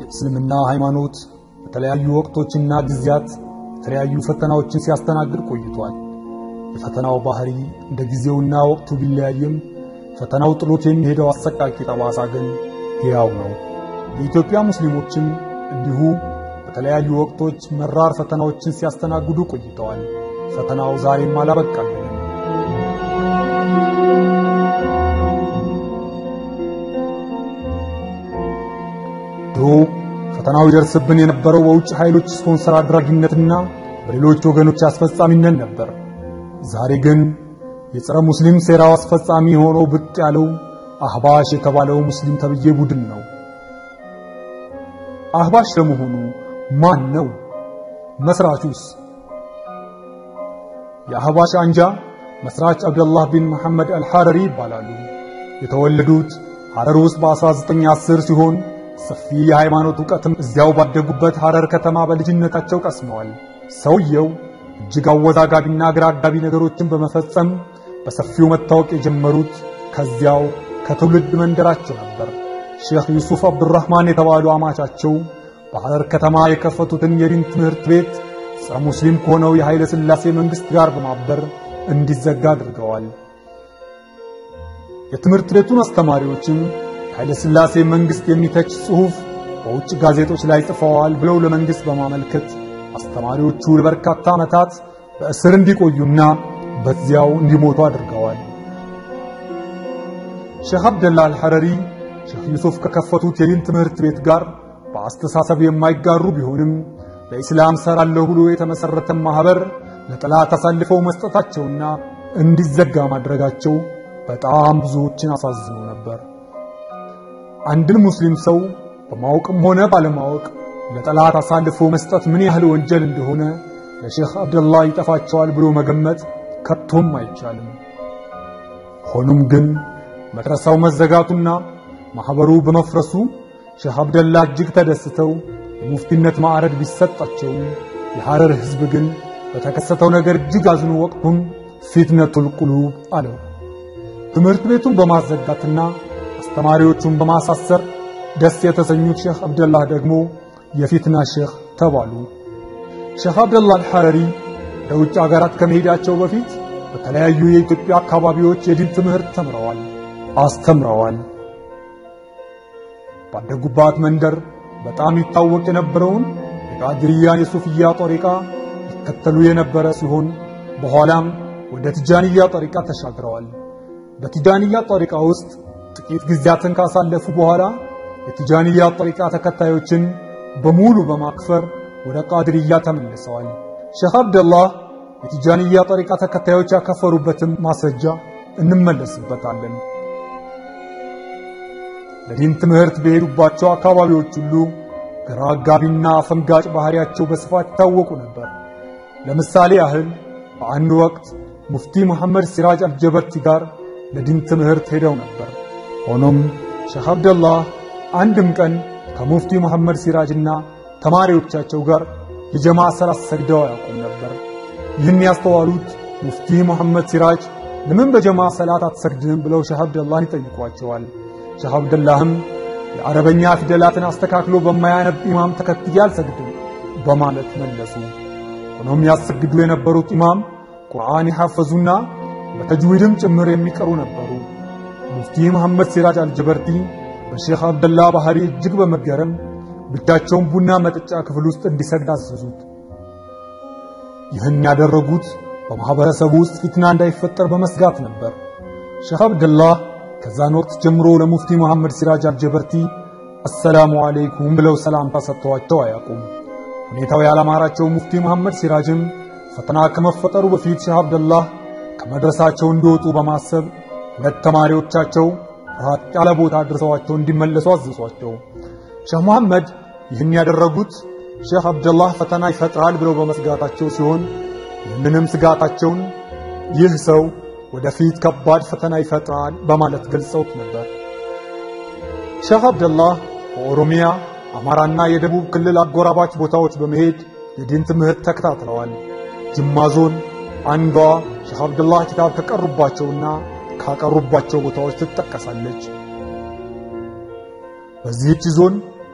የእስልምና ሃይማኖት በተለያዩ ወቅቶችና ጊዜያት የተለያዩ ፈተናዎችን ሲያስተናግድ ቆይቷል። የፈተናው ባህሪ እንደ ጊዜውና ወቅቱ ቢለያይም ፈተናው ጥሎት የሚሄደው አሰቃቂ ጠባሳ ግን ሕያው ነው። የኢትዮጵያ ሙስሊሞችም እንዲሁ በተለያዩ ወቅቶች መራር ፈተናዎችን ሲያስተናግዱ ቆይተዋል። ፈተናው ዛሬም አላበቃልንም። ድሮ ፈተናው ይደርስብን የነበረው በውጭ ኃይሎች ስፖንሰር አድራጊነትና በሌሎች ወገኖች አስፈጻሚነት ነበር። ዛሬ ግን የጸረ ሙስሊም ሴራው አስፈጻሚ ሆኖ ብቅ ያለው አህባሽ የተባለው ሙስሊም ተብዬ ቡድን ነው። አህባሽ ለመሆኑ ማን ነው? መስራቹስ? የአህባሽ አንጃ መስራች አብደላህ ቢን መሐመድ አልሐረሪ ይባላሉ። የተወለዱት ሐረር ውስጥ በ1910 ሲሆን ሰፊ የሃይማኖት ዕውቀትም እዚያው ባደጉበት ሐረር ከተማ በልጅነታቸው ቀስመዋል። ሰውየው እጅግ አወዛጋቢና ግራ አጋቢ ነገሮችን በመፈጸም በሰፊው መታወቅ የጀመሩት ከዚያው ከትውልድ መንደራቸው ነበር። ሼኽ ዩሱፍ አብዱራህማን የተባሉ አማቻቸው በሐረር ከተማ የከፈቱትን የዲን ትምህርት ቤት ጸረ ሙስሊም ከሆነው የኃይለ ሥላሴ መንግሥት ጋር በማበር እንዲዘጋ አድርገዋል። የትምህርት ቤቱን አስተማሪዎችም የኃይለ ሥላሴ መንግሥት የሚተች ጽሑፍ በውጭ ጋዜጦች ላይ ጽፈዋል ብለው ለመንግሥት በማመልከት አስተማሪዎቹ ለበርካታ ዓመታት በእስር እንዲቆዩና በዚያው እንዲሞቱ አድርገዋል። ሼኽ አብደላ አልሐረሪ ሼኽ ዩሱፍ ከከፈቱት የዲን ትምህርት ቤት ጋር በአስተሳሰብ የማይጋሩ ቢሆንም ለኢስላም ሰራለሁ ብሎ የተመሰረተ ማህበር ለጠላት አሳልፈው መስጠታቸውና እንዲዘጋ ማድረጋቸው በጣም ብዙዎችን አሳዝኖ ነበር። አንድን ሙስሊም ሰው በማወቅም ሆነ ባለማወቅ ለጠላት አሳልፎ መስጠት ምን ያህል ወንጀል እንደሆነ ለሼኽ አብደላ ይጠፋቸዋል ብሎ መገመት ከቶም አይቻልም። ሆኖም ግን መድረሳው መዘጋቱና ማህበሩ በመፍረሱ ሼኽ አብደላ እጅግ ተደስተው የሙፍቲነት ማዕረግ ቢሰጣቸውም የሐረር ሕዝብ ግን በተከሰተው ነገር እጅግ አዝኖ ወቅቱን ፊትነቱል ቁሉብ አለው። ትምህርት ቤቱን በማዘጋትና አስተማሪዎቹን በማሳሰር ደስ የተሰኙት ሼኽ አብደላህ ደግሞ የፊትና ሼኽ ተባሉ። ሼኽ አብደላህ አልሐረሪ ወደ ውጭ አገራት ከመሄዳቸው በፊት በተለያዩ የኢትዮጵያ አካባቢዎች የዲን ትምህርት ተምረዋል፣ አስተምረዋል። ባደጉባት መንደር በጣም ይታወቅ የነበረውን የቃድርያን የሱፍያ ጦሪቃ ይከተሉ የነበረ ሲሆን በኋላም ወደ ቲጃንያ ጦሪቃ ተሻግረዋል። በቲጃንያ ጦሪቃ ውስጥ ጥቂት ጊዜያትን ካሳለፉ በኋላ የቲጃንያ ጦሪቃ ተከታዮችን በሙሉ በማክፈር ወደ ቃድርያ ተመልሰዋል። ሼኽ አብደላህ የቲጃንያ ጦሪቃ ተከታዮች ያከፈሩበትን ማስረጃ እንመለስበታለን። ለዲን ትምህርት በሄዱባቸው አካባቢዎች ሁሉ ግራ አጋቢና አፈንጋጭ ባህሪያቸው በስፋት ይታወቁ ነበር። ለምሳሌ ያህል በአንድ ወቅት ሙፍቲ መሐመድ ሲራጅ አልጀበርቲ ጋር ለዲን ትምህርት ሄደው ነበር። ሆኖም ሼኽ አብደላህ አንድም ቀን ከሙፍቲ መሐመድ ሲራጅና ተማሪዎቻቸው ጋር የጀማ ሰላት ሰግደው አያውቁም ነበር። ይህን ያስተዋሉት ሙፍቲ መሐመድ ሲራጅ ለምን በጀማ ሰላት አትሰግድም ብለው ሼኽ አብደላህን ይጠይቋቸዋል። ሼኽ አብደላህም የአረበኛ ፊደላትን አስተካክሎ በማያነብ ኢማም ተከትዬ አልሰግድም በማለት መለሱ። ሆኖም ያሰግዱ የነበሩት ኢማም ቁርአን የሐፈዙና በተጅዊድም ጭምር የሚቀሩ ነበሩ። ሙፍቲ መሐመድ ሲራጅ አልጀበርቲ በሼኽ አብደላ ባህሪ እጅግ በመገረም ብቻቸውን ቡና መጠጫ ክፍል ውስጥ እንዲሰግድ አዘዙት። ይህን ያደረጉት በማኅበረሰቡ ውስጥ ፊትና እንዳይፈጠር በመስጋት ነበር። ሼኽ አብደላህ ከዛን ወቅት ጀምሮ ለሙፍቲ መሐመድ ሲራጅ አልጀበርቲ አሰላሙ አለይኩም ብለው ሰላምታ ሰጥተዋቸው አያውቁም። ሁኔታው ያላማራቸው ሙፍቲ መሐመድ ሲራጅም ፈተና ከመፈጠሩ በፊት ሼኽ አብደላህ ከመድረሳቸው እንዲወጡ በማሰብ ሁለት ተማሪዎቻቸው ራቅ ያለ ቦታ አድርሰዋቸው እንዲመለሱ አዘዟቸው። ሼኽ መሐመድ ይህን ያደረጉት ሼኽ አብደላህ ፈተና ይፈጥራል ብለው በመስጋታቸው ሲሆን ይህንንም ስጋታቸውን ይህ ሰው ወደፊት ከባድ ፈተና ይፈጥራል በማለት ገልጸውት ነበር። ሼኽ አብደላህ በኦሮሚያ አማራና የደቡብ ክልል አጎራባች ቦታዎች በመሄድ የዲን ትምህርት ተከታትለዋል። ጅማ ዞን አንዷ ሼኽ አብደላህ ኪታብ ከቀሩባቸውና ካቀሩባቸው ቦታዎች ትጠቀሳለች። በዚህች ዞን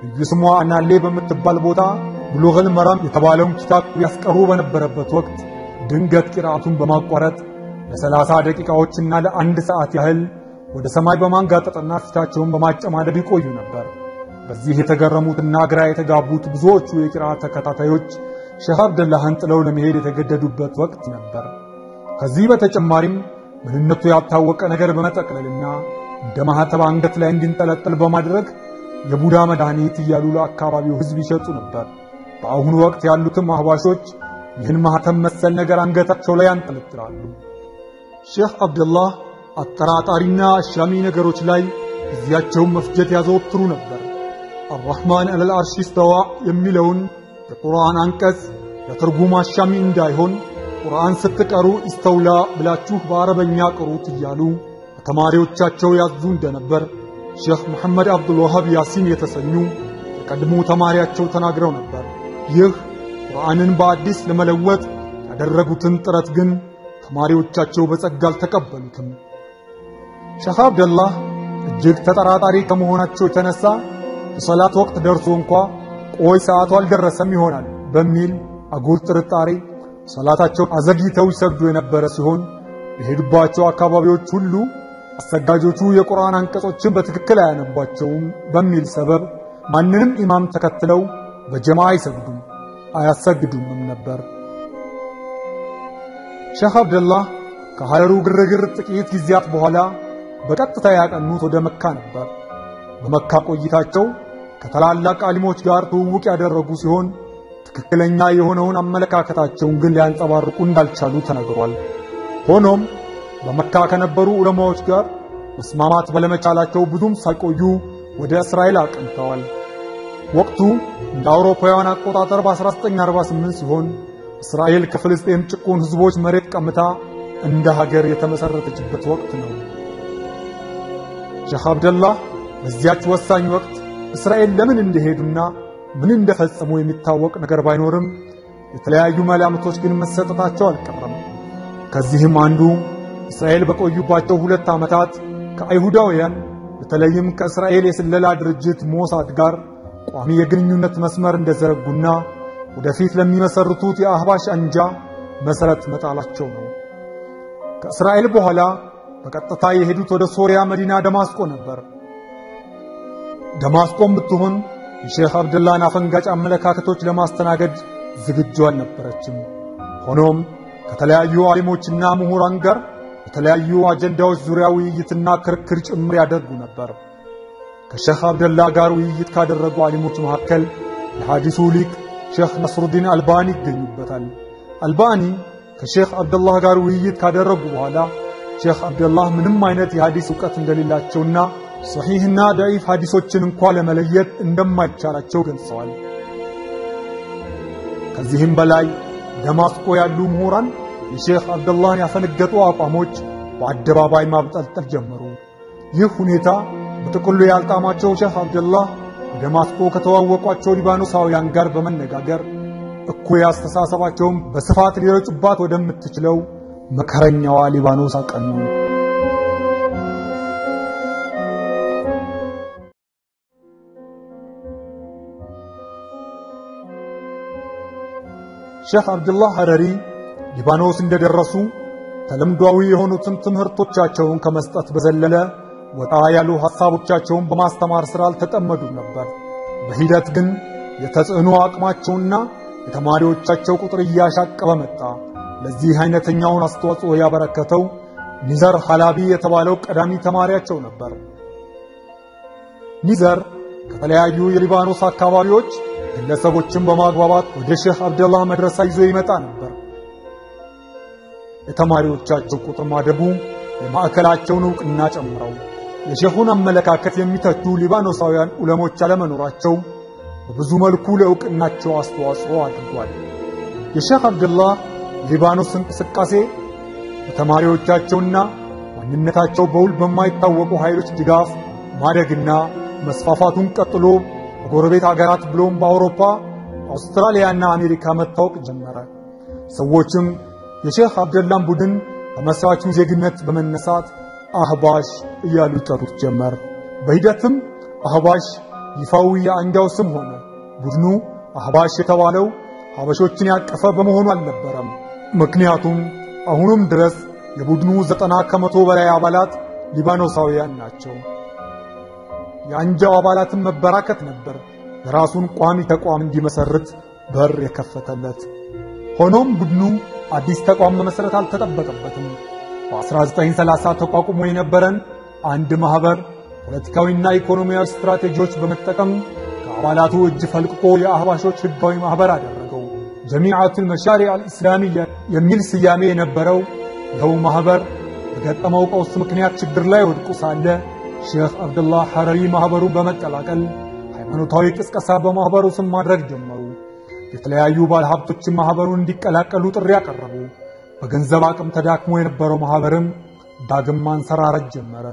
ልዩ ስሟ አናሌ በምትባል ቦታ ብሉገል መራም የተባለውን ኪታብ ያስቀሩ በነበረበት ወቅት ድንገት ቂርአቱን በማቋረጥ ለሰላሳ ደቂቃዎችና ለአንድ ሰዓት ያህል ወደ ሰማይ በማንጋጠጥና ፊታቸውን በማጨማደድ ይቆዩ ነበር። በዚህ የተገረሙትና ግራ የተጋቡት ብዙዎቹ የቂርአት ተከታታዮች ሼህ አብደላህን ጥለው ለመሄድ የተገደዱበት ወቅት ነበር። ከዚህ በተጨማሪም ምንነቱ ያልታወቀ ነገር በመጠቅለልና እንደ ማህተብ አንገት ላይ እንዲንጠለጠል በማድረግ የቡዳ መድኃኒት እያሉ ለአካባቢው ሕዝብ ይሸጡ ነበር። በአሁኑ ወቅት ያሉትም አህባሾች ይህን ማህተም መሰል ነገር አንገታቸው ላይ ያንጠለጥላሉ። ሼህ አብደላህ አጠራጣሪና አሻሚ ነገሮች ላይ ጊዜያቸውን መፍጀት ያዘወትሩ ነበር። አራሕማን ዐለል አርሽ እስተዋ የሚለውን የቁርአን አንቀጽ ለትርጉም አሻሚ እንዳይሆን ቁርአን ስትቀሩ ኢስተውላ ብላችሁ በአረበኛ ቅሩት እያሉ ተማሪዎቻቸው ያዙ እንደነበር ሼኽ መሐመድ አብዱልዋሃብ ያሲን የተሰኙ የቀድሞ ተማሪያቸው ተናግረው ነበር። ይህ ቁርአንን በአዲስ ለመለወጥ ያደረጉትን ጥረት ግን ተማሪዎቻቸው በጸጋ አልተቀበሉትም። ሼኽ አብደላህ እጅግ ተጠራጣሪ ከመሆናቸው የተነሳ የሰላት ወቅት ደርሶ እንኳ ቆይ ሰዓቱ አልደረሰም ይሆናል በሚል አጉል ጥርጣሬ ሰላታቸው አዘግይተው ይሰግዱ የነበረ ሲሆን የሄዱባቸው አካባቢዎች ሁሉ አሰጋጆቹ የቁርአን አንቀጾችን በትክክል አያነቧቸውም በሚል ሰበብ ማንንም ኢማም ተከትለው በጀማ አይሰግዱም አያሰግዱምም ነበር። ሼኽ አብደላህ ከሀገሩ ግርግር ጥቂት ጊዜያት በኋላ በቀጥታ ያቀኑት ወደ መካ ነበር። በመካ ቆይታቸው ከታላላቅ አሊሞች ጋር ትውውቅ ያደረጉ ሲሆን ትክክለኛ የሆነውን አመለካከታቸውን ግን ሊያንጸባርቁ እንዳልቻሉ ተነግሯል። ሆኖም በመካ ከነበሩ ዑለማዎች ጋር መስማማት ባለመቻላቸው ብዙም ሳይቆዩ ወደ እስራኤል አቅንተዋል። ወቅቱ እንደ አውሮፓውያን አቆጣጠር በ1948 ሲሆን እስራኤል ከፍልስጤም ጭቁን ሕዝቦች መሬት ቀምታ እንደ ሀገር የተመሰረተችበት ወቅት ነው። ሼኽ አብደላህ በዚያች ወሳኝ ወቅት እስራኤል ለምን እንደሄዱና ምን እንደፈጸሙ የሚታወቅ ነገር ባይኖርም የተለያዩ መላምቶች ግን መሰጠታቸው አልቀረም። ከዚህም አንዱ እስራኤል በቆዩባቸው ሁለት ዓመታት ከአይሁዳውያን በተለይም ከእስራኤል የስለላ ድርጅት ሞሳድ ጋር ቋሚ የግንኙነት መስመር እንደዘረጉና ወደፊት ለሚመሰርቱት የአህባሽ አንጃ መሠረት መጣላቸው ነው። ከእስራኤል በኋላ በቀጥታ የሄዱት ወደ ሶሪያ መዲና ደማስቆ ነበር። ደማስቆም ብትሆን የሼኽ አብደላን አፈንጋጭ አመለካከቶች ለማስተናገድ ዝግጁ አልነበረችም። ሆኖም ከተለያዩ አሊሞችና ምሁራን ጋር በተለያዩ አጀንዳዎች ዙሪያ ውይይትና ክርክር ጭምር ያደርጉ ነበር። ከሼኽ አብደላ ጋር ውይይት ካደረጉ አሊሞች መካከል የሐዲሱ ሊቅ ሼኽ ነስሩዲን አልባኒ ይገኙበታል። አልባኒ ከሼኽ አብደላህ ጋር ውይይት ካደረጉ በኋላ ሼኽ አብደላህ ምንም አይነት የሐዲስ ዕውቀት እንደሌላቸውና ሰሒህና ደዒፍ ሐዲሶችን እንኳ ለመለየት እንደማይቻላቸው ገልጸዋል። ከዚህም በላይ ደማስቆ ያሉ ምሁራን የሼኽ አብደላህን ያፈነገጡ አቋሞች በአደባባይ ማብጠልጠል ጀመሩ። ይህ ሁኔታ በጥቅሉ ያልጣማቸው ሼኽ አብደላህ በደማስቆ ከተዋወቋቸው ሊባኖሳውያን ጋር በመነጋገር እኩይ አስተሳሰባቸውን በስፋት ሊረጩባት ወደምትችለው መከረኛዋ ሊባኖስ አቀኑ። ሼኽ አብዱላህ ሐረሪ ሊባኖስ እንደደረሱ ተለምዷዊ የሆኑትን ትምህርቶቻቸውን ከመስጠት በዘለለ ወጣ ያሉ ሐሳቦቻቸውን በማስተማር ሥራ አልተጠመዱም ነበር። በሂደት ግን የተጽዕኖ አቅማቸውና የተማሪዎቻቸው ቁጥር እያሻቀበ መጣ። ለዚህ አይነተኛውን አስተዋጽኦ ያበረከተው ኒዘር ሐላቢ የተባለው ቀዳሚ ተማሪያቸው ነበር። ኒዘር ከተለያዩ የሊባኖስ አካባቢዎች ግለሰቦችን በማግባባት ወደ ሼኽ አብደላህ መድረሳ ይዞ ይመጣ ነበር። የተማሪዎቻቸው ቁጥር ማደጉ የማዕከላቸውን ዕውቅና ጨምረው የሼኹን አመለካከት የሚተቹ ሊባኖሳውያን ዑለሞች አለመኖራቸው በብዙ መልኩ ለዕውቅናቸው አስተዋጽኦ አድርጓል። የሼኽ አብደላህ ሊባኖስ እንቅስቃሴ በተማሪዎቻቸውና ማንነታቸው በውል በማይታወቁ ኃይሎች ድጋፍ ማደግና መስፋፋቱን ቀጥሎ በጎረቤት አገራት ብሎም በአውሮፓ አውስትራሊያና አሜሪካ መታወቅ ጀመረ። ሰዎችም የሼኽ አብደላን ቡድን ከመስራቹ ዜግነት በመነሳት አህባሽ እያሉ ይጠሩት ጀመር። በሂደትም አህባሽ ይፋዊ የአንጃው ስም ሆነ። ቡድኑ አህባሽ የተባለው ሀበሾችን ያቀፈ በመሆኑ አልነበረም። ምክንያቱም አሁንም ድረስ የቡድኑ ዘጠና ከመቶ በላይ አባላት ሊባኖሳውያን ናቸው። የአንጃው አባላትን መበራከት ነበር የራሱን ቋሚ ተቋም እንዲመሰርት በር የከፈተለት። ሆኖም ቡድኑ አዲስ ተቋም መመስረት አልተጠበቀበትም። በ1930 ተቋቁሞ የነበረን አንድ ማህበር ፖለቲካዊና ኢኮኖሚያዊ ስትራቴጂዎች በመጠቀም ከአባላቱ እጅ ፈልቅቆ የአህባሾች ህጋዊ ማህበር አደረገው። ጀሚዓቱል መሻሪዕ አልእስላሚያ የሚል ስያሜ የነበረው ይኸው ማህበር በገጠመው ቀውስ ምክንያት ችግር ላይ ወድቁ ሳለ ሼኽ አብደላህ ሐረሪ ማህበሩን በመቀላቀል ሃይማኖታዊ ቅስቀሳ በማህበሩ ስም ማድረግ ጀመሩ። የተለያዩ ባለሀብቶችን ማህበሩን እንዲቀላቀሉ ጥሪ ያቀረቡ። በገንዘብ አቅም ተዳክሞ የነበረው ማህበርም ዳግም ማንሰራረት ጀመረ።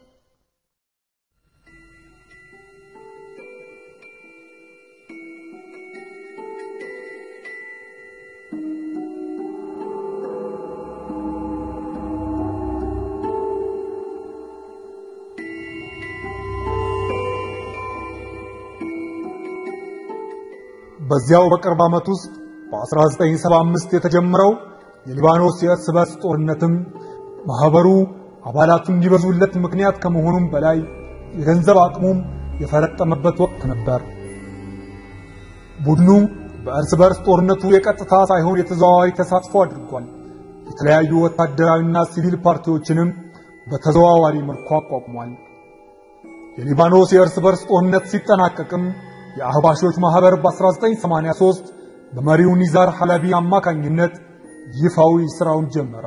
በዚያው በቅርብ ዓመት ውስጥ በ1975 የተጀመረው የሊባኖስ የእርስ በርስ ጦርነትም ማህበሩ አባላቱ እንዲበዙለት ምክንያት ከመሆኑም በላይ የገንዘብ አቅሙም የፈረጠመበት ወቅት ነበር። ቡድኑ በእርስ በርስ ጦርነቱ የቀጥታ ሳይሆን የተዘዋዋሪ ተሳትፎ አድርጓል። የተለያዩ ወታደራዊና ሲቪል ፓርቲዎችንም በተዘዋዋሪ መልኩ አቋቁሟል። የሊባኖስ የእርስ በርስ ጦርነት ሲጠናቀቅም የአህባሾች ማህበር በ1983 በመሪው ኒዛር ሐላቢ አማካኝነት ይፋዊ ስራውን ጀመረ።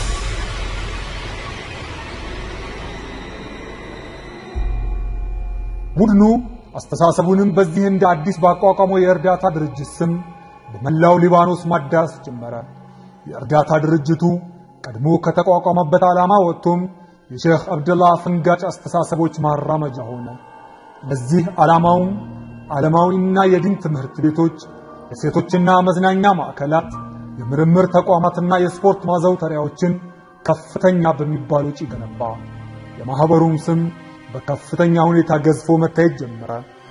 ቡድኑ አስተሳሰቡንም በዚህ እንደ አዲስ ባቋቋመው የእርዳታ ድርጅት ስም በመላው ሊባኖስ ማዳረስ ጀመረ። የእርዳታ ድርጅቱ ቀድሞ ከተቋቋመበት ዓላማ ወጥቶም የሼኽ አብደላ አፈንጋጭ አስተሳሰቦች ማራመጃ ሆነ። ለዚህ ዓላማውም ዓለማዊና የዲን ትምህርት ቤቶች፣ የሴቶችና መዝናኛ ማዕከላት፣ የምርምር ተቋማትና የስፖርት ማዘውተሪያዎችን ከፍተኛ በሚባል ወጪ ገነባ። የማኅበሩም ስም በከፍተኛ ሁኔታ ገዝፎ መታየት ጀመረ።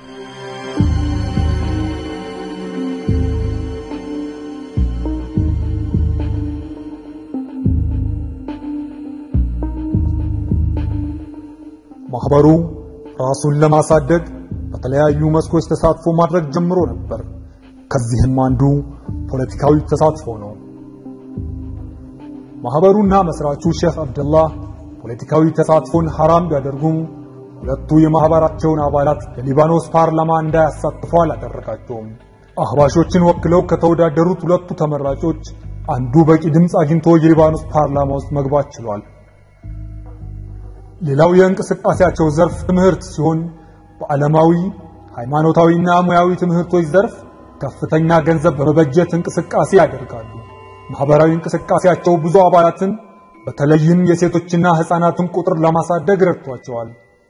ማኅበሩ ራሱን ለማሳደግ በተለያዩ መስኮች ተሳትፎ ማድረግ ጀምሮ ነበር። ከዚህም አንዱ ፖለቲካዊ ተሳትፎ ነው። ማኅበሩና መስራቹ ሼኽ አብደላህ ፖለቲካዊ ተሳትፎን ሐራም ቢያደርጉም ሁለቱ የማኅበራቸውን አባላት የሊባኖስ ፓርላማ እንዳያሳትፉ አላደረጋቸውም። አህባሾችን ወክለው ከተወዳደሩት ሁለቱ ተመራጮች አንዱ በቂ ድምፅ አግኝቶ የሊባኖስ ፓርላማ ውስጥ መግባት ችሏል። ሌላው የእንቅስቃሴያቸው ዘርፍ ትምህርት ሲሆን በዓለማዊ ሃይማኖታዊና ሙያዊ ትምህርቶች ዘርፍ ከፍተኛ ገንዘብ በመበጀት እንቅስቃሴ ያደርጋሉ። ማህበራዊ እንቅስቃሴያቸው ብዙ አባላትን በተለይም የሴቶችና ሕፃናትን ቁጥር ለማሳደግ ረድቷቸዋል።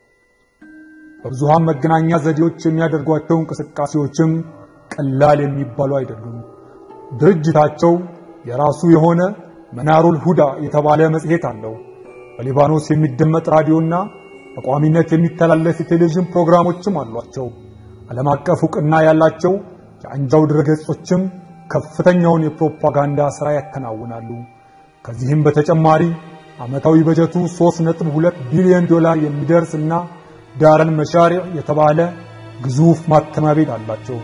በብዙሃን መገናኛ ዘዴዎች የሚያደርጓቸው እንቅስቃሴዎችም ቀላል የሚባሉ አይደሉም። ድርጅታቸው የራሱ የሆነ መናሩል ሁዳ የተባለ መጽሔት አለው። በሊባኖስ የሚደመጥ ራዲዮና በቋሚነት የሚተላለፍ የቴሌቪዥን ፕሮግራሞችም አሏቸው። ዓለም አቀፍ ዕውቅና ያላቸው የአንጃው ድረገጾችም ከፍተኛውን የፕሮፓጋንዳ ሥራ ያከናውናሉ። ከዚህም በተጨማሪ ዓመታዊ በጀቱ 3.2 ቢሊዮን ዶላር የሚደርስ እና ዳረን መሻሪዕ የተባለ ግዙፍ ማተሚያ ቤት አላቸው።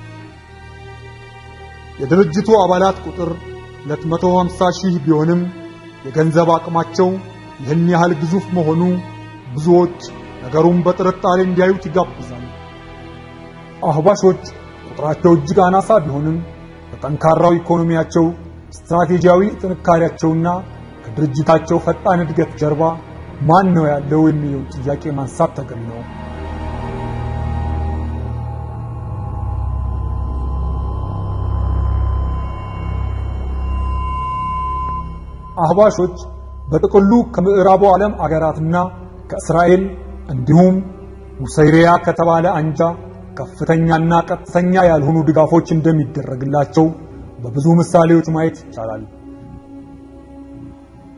የድርጅቱ አባላት ቁጥር 250 ሺህ ቢሆንም የገንዘብ አቅማቸው ይህን ያህል ግዙፍ መሆኑ ብዙዎች ነገሩን በጥርጣሬ እንዲያዩት ይጋብዛል። አህባሾች ቁጥራቸው እጅግ አናሳ ቢሆንም በጠንካራው ኢኮኖሚያቸው፣ ስትራቴጂያዊ ጥንካሬያቸውና ከድርጅታቸው ፈጣን እድገት ጀርባ ማን ነው ያለው የሚለው ጥያቄ ማንሳት ተገቢ ነው። አህባሾች በጥቅሉ ከምዕራቡ ዓለም አገራትና ከእስራኤል እንዲሁም ሙሰይሪያ ከተባለ አንጃ ከፍተኛና ቀጥተኛ ያልሆኑ ድጋፎች እንደሚደረግላቸው በብዙ ምሳሌዎች ማየት ይቻላል።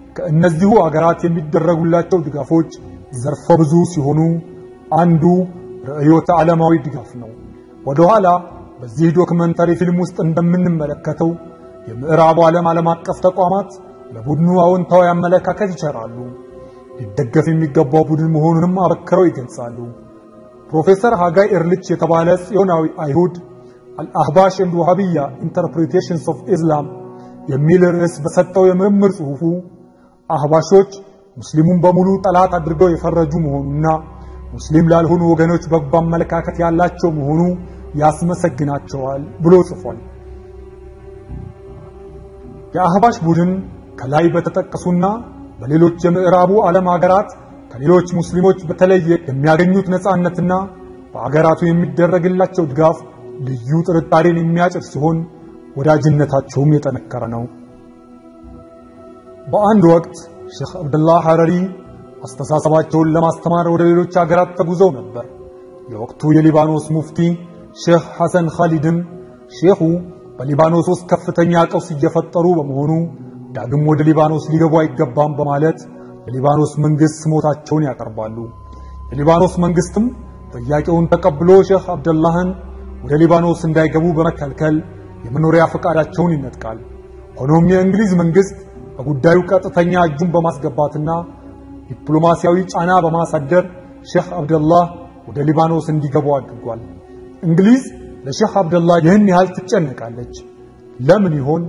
ከእነዚሁ አገራት የሚደረጉላቸው ድጋፎች ዘርፈ ብዙ ሲሆኑ አንዱ ርዕዮተ ዓለማዊ ድጋፍ ነው። ወደ ኋላ በዚህ ዶክመንተሪ ፊልም ውስጥ እንደምንመለከተው የምዕራቡ ዓለም ዓለም አቀፍ ተቋማት ለቡድኑ አዎንታዊ አመለካከት ይቸራሉ፣ ሊደገፍ የሚገባው ቡድን መሆኑንም አበክረው ይገልጻሉ። ፕሮፌሰር ሃጋይ ኤርልች የተባለ ጽዮናዊ አይሁድ አልአህባሽ ኤንድ ዋሃቢያ ኢንተርፕሪቴሽንስ ኦፍ ኢስላም የሚል ርዕስ በሰጠው የምርምር ጽሑፉ አህባሾች ሙስሊሙን በሙሉ ጠላት አድርገው የፈረጁ መሆኑና ሙስሊም ላልሆኑ ወገኖች በጎ አመለካከት ያላቸው መሆኑ ያስመሰግናቸዋል ብሎ ጽፏል። የአህባሽ ቡድን ከላይ በተጠቀሱና በሌሎች የምዕራቡ ዓለም ሀገራት ከሌሎች ሙስሊሞች በተለየ የሚያገኙት ነፃነትና በአገራቱ የሚደረግላቸው ድጋፍ ልዩ ጥርጣሬን የሚያጭር ሲሆን ወዳጅነታቸውም የጠነከረ ነው። በአንድ ወቅት ሼኽ አብደላህ ሐረሪ አስተሳሰባቸውን ለማስተማር ወደ ሌሎች ሀገራት ተጉዘው ነበር። የወቅቱ የሊባኖስ ሙፍቲ ሼኽ ሐሰን ኻሊድም ሼኹ በሊባኖስ ውስጥ ከፍተኛ ቀውስ እየፈጠሩ በመሆኑ ዳግም ወደ ሊባኖስ ሊገቡ አይገባም በማለት የሊባኖስ መንግስት ስሞታቸውን ያቀርባሉ። የሊባኖስ መንግስትም ጥያቄውን ተቀብሎ ሼኽ አብደላህን ወደ ሊባኖስ እንዳይገቡ በመከልከል የመኖሪያ ፈቃዳቸውን ይነጥቃል። ሆኖም የእንግሊዝ መንግስት በጉዳዩ ቀጥተኛ እጁን በማስገባትና ዲፕሎማሲያዊ ጫና በማሳደር ሼኽ አብደላህ ወደ ሊባኖስ እንዲገቡ አድርጓል። እንግሊዝ ለሼኽ አብደላህ ይህን ያህል ትጨነቃለች። ለምን ይሆን?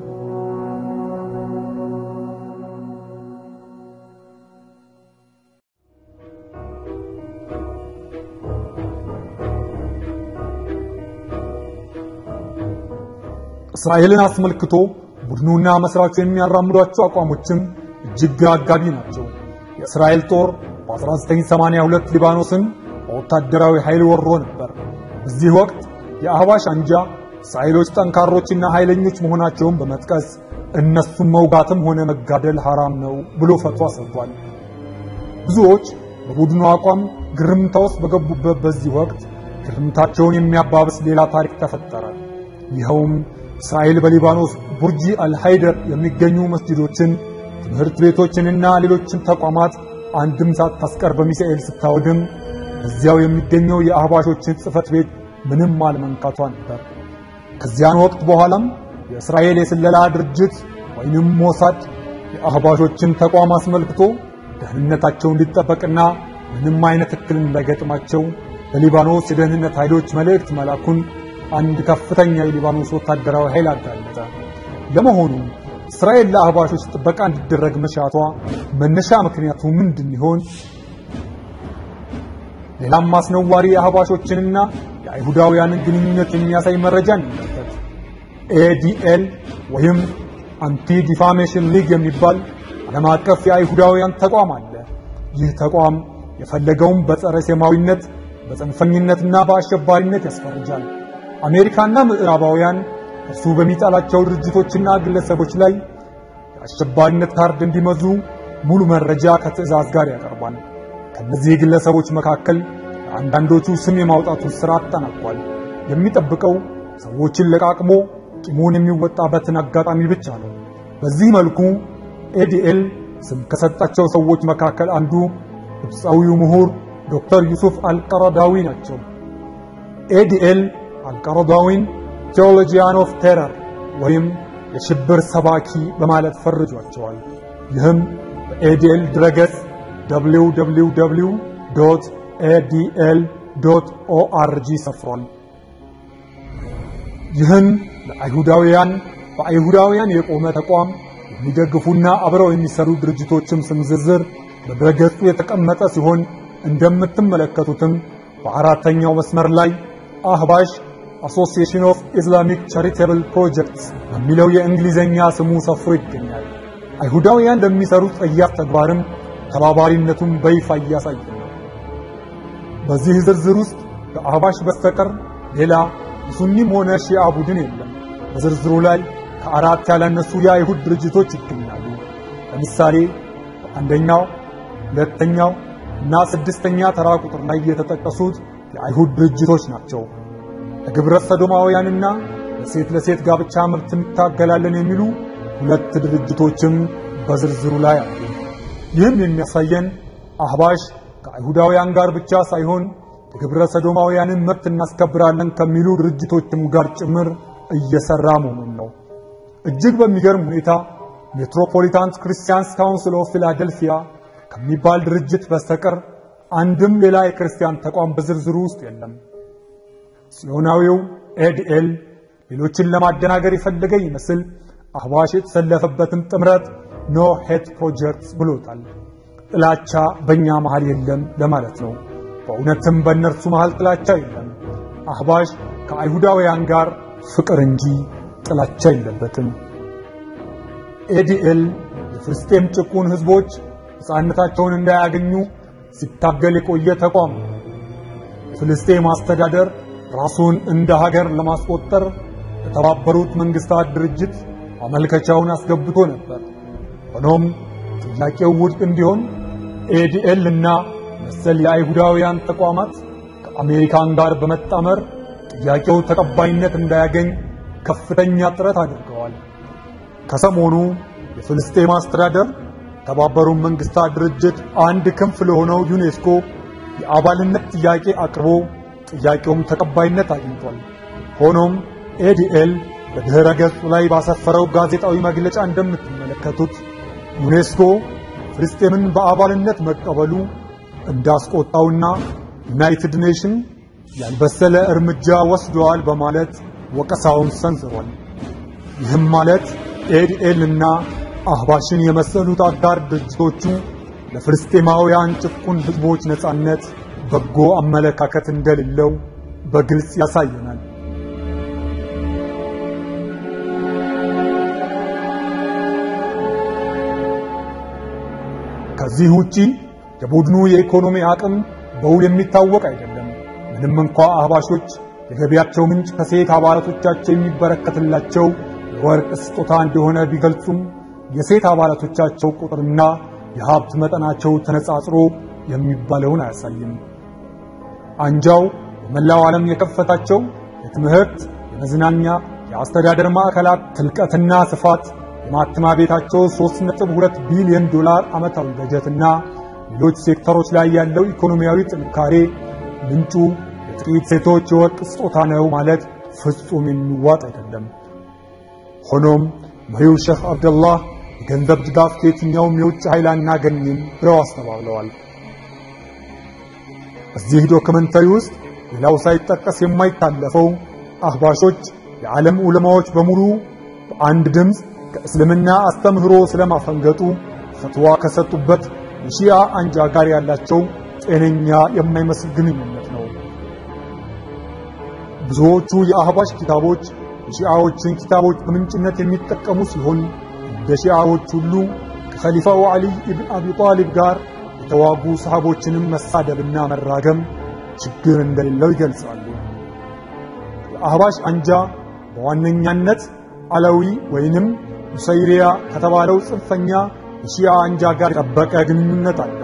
እስራኤልን አስመልክቶ ቡድኑና መስራቹ የሚያራምዷቸው አቋሞችም እጅግ ግራ አጋቢ ናቸው። የእስራኤል ጦር በ1982 ሊባኖስን በወታደራዊ ኃይል ወሮ ነበር። በዚህ ወቅት የአህባሽ አንጃ እስራኤሎች ጠንካሮችና ኃይለኞች መሆናቸውን በመጥቀስ እነሱን መውጋትም ሆነ መጋደል ሐራም ነው ብሎ ፈትዋ ሰጥቷል። ብዙዎች በቡድኑ አቋም ግርምታ ውስጥ በገቡበት በዚህ ወቅት ግርምታቸውን የሚያባብስ ሌላ ታሪክ ተፈጠረ። ይኸውም እስራኤል በሊባኖስ ቡርጂ አልሃይደር የሚገኙ መስጂዶችን፣ ትምህርት ቤቶችንና ሌሎችን ተቋማት አንድም ሳታስቀር በሚሳኤል ስታወድም እዚያው የሚገኘው የአህባሾችን ጽሕፈት ቤት ምንም አለመንካቷ ነበር። ከዚያን ወቅት በኋላም የእስራኤል የስለላ ድርጅት ወይንም ሞሳድ የአህባሾችን ተቋም አስመልክቶ ደህንነታቸው እንዲጠበቅና ምንም አይነት እክል እንዳይገጥማቸው ለሊባኖስ የደህንነት ኃይሎች መልእክት መላኩን አንድ ከፍተኛ የሊባኖስ ወታደራዊ ኃይል አጋለጠ። ለመሆኑ እስራኤል ለአህባሾች ጥበቃ እንዲደረግ መሻቷ መነሻ ምክንያቱ ምንድን ይሆን? ሌላም አስነዋሪ የአህባሾችንና የአይሁዳውያንን ግንኙነት የሚያሳይ መረጃ እንመልከት። ኤዲኤል ወይም አንቲ ዲፋሜሽን ሊግ የሚባል ዓለም አቀፍ የአይሁዳውያን ተቋም አለ። ይህ ተቋም የፈለገውን በጸረ ሴማዊነት፣ በጽንፈኝነትና በአሸባሪነት ያስፈርጃል። አሜሪካና ምዕራባውያን እርሱ በሚጣላቸው ድርጅቶችና ግለሰቦች ላይ የአሸባሪነት ካርድ እንዲመዙ ሙሉ መረጃ ከትዕዛዝ ጋር ያቀርባል። ከነዚህ ግለሰቦች መካከል አንዳንዶቹ ስም የማውጣቱን ሥራ አጠናቋል። የሚጠብቀው ሰዎችን ለቃቅሞ ቂሙን የሚወጣበትን አጋጣሚ ብቻ ነው። በዚህ መልኩ ኤዲኤል ስም ከሰጣቸው ሰዎች መካከል አንዱ ግብፃዊው ምሁር ዶክተር ዩሱፍ አልቀረዳዊ ናቸው። ኤዲኤል አልቀረዳዊን ቴዎሎጂያን ኦፍ ቴረር ወይም የሽብር ሰባኪ በማለት ፈርጇቸዋል። ይህም በኤዲኤል ድረገጽ www ኤዲኤል ኦአርጂ ሰፍሯል። ይህን ለአይሁዳውያን በአይሁዳውያን የቆመ ተቋም የሚደግፉና አብረው የሚሰሩ ድርጅቶችም ስም ዝርዝር በድረገጹ የተቀመጠ ሲሆን እንደምትመለከቱትም በአራተኛው መስመር ላይ አህባሽ አሶሲዬሽን ኦፍ ኢስላሚክ ቻሪቴብል ፕሮጀክትስ በሚለው የእንግሊዝኛ ስሙ ሰፍሮ ይገኛል። አይሁዳውያን ለሚሰሩት ጸያፍ ተግባርም ተባባሪነቱን በይፋ እያሳየ ነው። በዚህ ዝርዝር ውስጥ ከአህባሽ በስተቀር ሌላ የሱኒም ሆነ ሺአ ቡድን የለም። በዝርዝሩ ላይ ከአራት ያላነሱ የአይሁድ ድርጅቶች ይገኛሉ። ለምሳሌ በአንደኛው፣ ሁለተኛው እና ስድስተኛ ተራ ቁጥር ላይ የተጠቀሱት የአይሁድ ድርጅቶች ናቸው። ለግብረ ሰዶማውያንና ለሴት ለሴት ጋብቻ መብት እንታገላለን የሚሉ ሁለት ድርጅቶችም በዝርዝሩ ላይ አሉ። ይህም የሚያሳየን አህባሽ ከአይሁዳውያን ጋር ብቻ ሳይሆን የግብረ ሰዶማውያንን መብት እናስከብራለን ከሚሉ ድርጅቶችም ጋር ጭምር እየሰራ መሆኑን ነው። እጅግ በሚገርም ሁኔታ ሜትሮፖሊታን ክርስቲያንስ ካውንስል ኦፍ ፊላደልፊያ ከሚባል ድርጅት በስተቀር አንድም ሌላ የክርስቲያን ተቋም በዝርዝሩ ውስጥ የለም። ጽዮናዊው ኤድኤል ሌሎችን ለማደናገር የፈለገ ይመስል አህባሽ የተሰለፈበትን ጥምረት ኖ ሄት ፕሮጀክት ብሎታል። ጥላቻ በእኛ መሃል የለም ለማለት ነው። በእውነትም በእነርሱ መሃል ጥላቻ የለም። አህባሽ ከአይሁዳውያን ጋር ፍቅር እንጂ ጥላቻ የለበትም። ኤዲኤል የፍልስጤም ጭቁን ሕዝቦች ሕፃንነታቸውን እንዳያገኙ ሲታገል የቆየ ተቋም ነው። የፍልስጤም አስተዳደር ራሱን እንደ ሀገር ለማስቆጠር የተባበሩት መንግስታት ድርጅት ማመልከቻውን አስገብቶ ነበር። ሆኖም ጥያቄው ውድቅ እንዲሆን ኤዲኤል እና መሰል የአይሁዳውያን ተቋማት ከአሜሪካን ጋር በመጣመር ጥያቄው ተቀባይነት እንዳያገኝ ከፍተኛ ጥረት አድርገዋል። ከሰሞኑ የፍልስጤም አስተዳደር የተባበሩት መንግስታት ድርጅት አንድ ክንፍ ለሆነው ዩኔስኮ የአባልነት ጥያቄ አቅርቦ ጥያቄውም ተቀባይነት አግኝቷል። ሆኖም ኤዲኤል በድኅረ ገጹ ላይ ባሰፈረው ጋዜጣዊ መግለጫ እንደምትመለከቱት ዩኔስኮ ፍልስጤምን በአባልነት መቀበሉ እንዳስቆጣውና ዩናይትድ ኔሽን ያልበሰለ እርምጃ ወስደዋል በማለት ወቀሳውን ሰንዝሯል። ይህም ማለት ኤዲኤል እና አህባሽን የመሰሉት አጋር ድርጅቶቹ ለፍልስጤማውያን ጭቁን ሕዝቦች ነጻነት በጎ አመለካከት እንደሌለው በግልጽ ያሳየናል። ከዚህ ውጪ የቡድኑ የኢኮኖሚ አቅም በውል የሚታወቅ አይደለም። ምንም እንኳ አህባሾች የገቢያቸው ምንጭ ከሴት አባላቶቻቸው የሚበረከትላቸው የወርቅ ስጦታ እንደሆነ ቢገልጹም የሴት አባላቶቻቸው ቁጥርና የሀብት መጠናቸው ተነጻጽሮ የሚባለውን አያሳይም። አንጃው በመላው ዓለም የከፈታቸው የትምህርት፣ የመዝናኛ፣ የአስተዳደር ማዕከላት ትልቀትና ስፋት የማተሚያ ቤታቸው 3.2 ቢሊዮን ዶላር ዓመታዊ በጀትና ሌሎች ሴክተሮች ላይ ያለው ኢኮኖሚያዊ ጥንካሬ ምንጩ የጥቂት ሴቶች የወርቅ ስጦታ ነው ማለት ፍጹም የሚዋጥ አይደለም። ሆኖም መሪው ሼኽ አብደላህ የገንዘብ ድጋፍ ከየትኛውም የውጭ ኃይል አናገኝም ብለው አስተባብለዋል። በዚህ ዶክመንተሪ ውስጥ ሌላው ሳይጠቀስ የማይታለፈው አህባሾች የዓለም ዑለማዎች በሙሉ በአንድ ድምፅ ከእስልምና አስተምህሮ ስለማፈንገጡ ፈትዋ ከሰጡበት የሺአ አንጃ ጋር ያላቸው ጤነኛ የማይመስል ግንኙነት ነው። ብዙዎቹ የአህባሽ ኪታቦች የሺአዎችን ኪታቦች በምንጭነት የሚጠቀሙ ሲሆን እንደ ሺአዎች ሁሉ ከኸሊፋው ዓሊይ ኢብን አቢ ጣሊብ ጋር የተዋጉ ሰሃቦችንም መሳደብና መራገም ችግር እንደሌለው ይገልጻሉ። የአህባሽ አንጃ በዋነኛነት አለዊ ወይንም ኑሰይሪያ ከተባለው ጽንፈኛ የሺአ አንጃ ጋር የጠበቀ ግንኙነት አለው።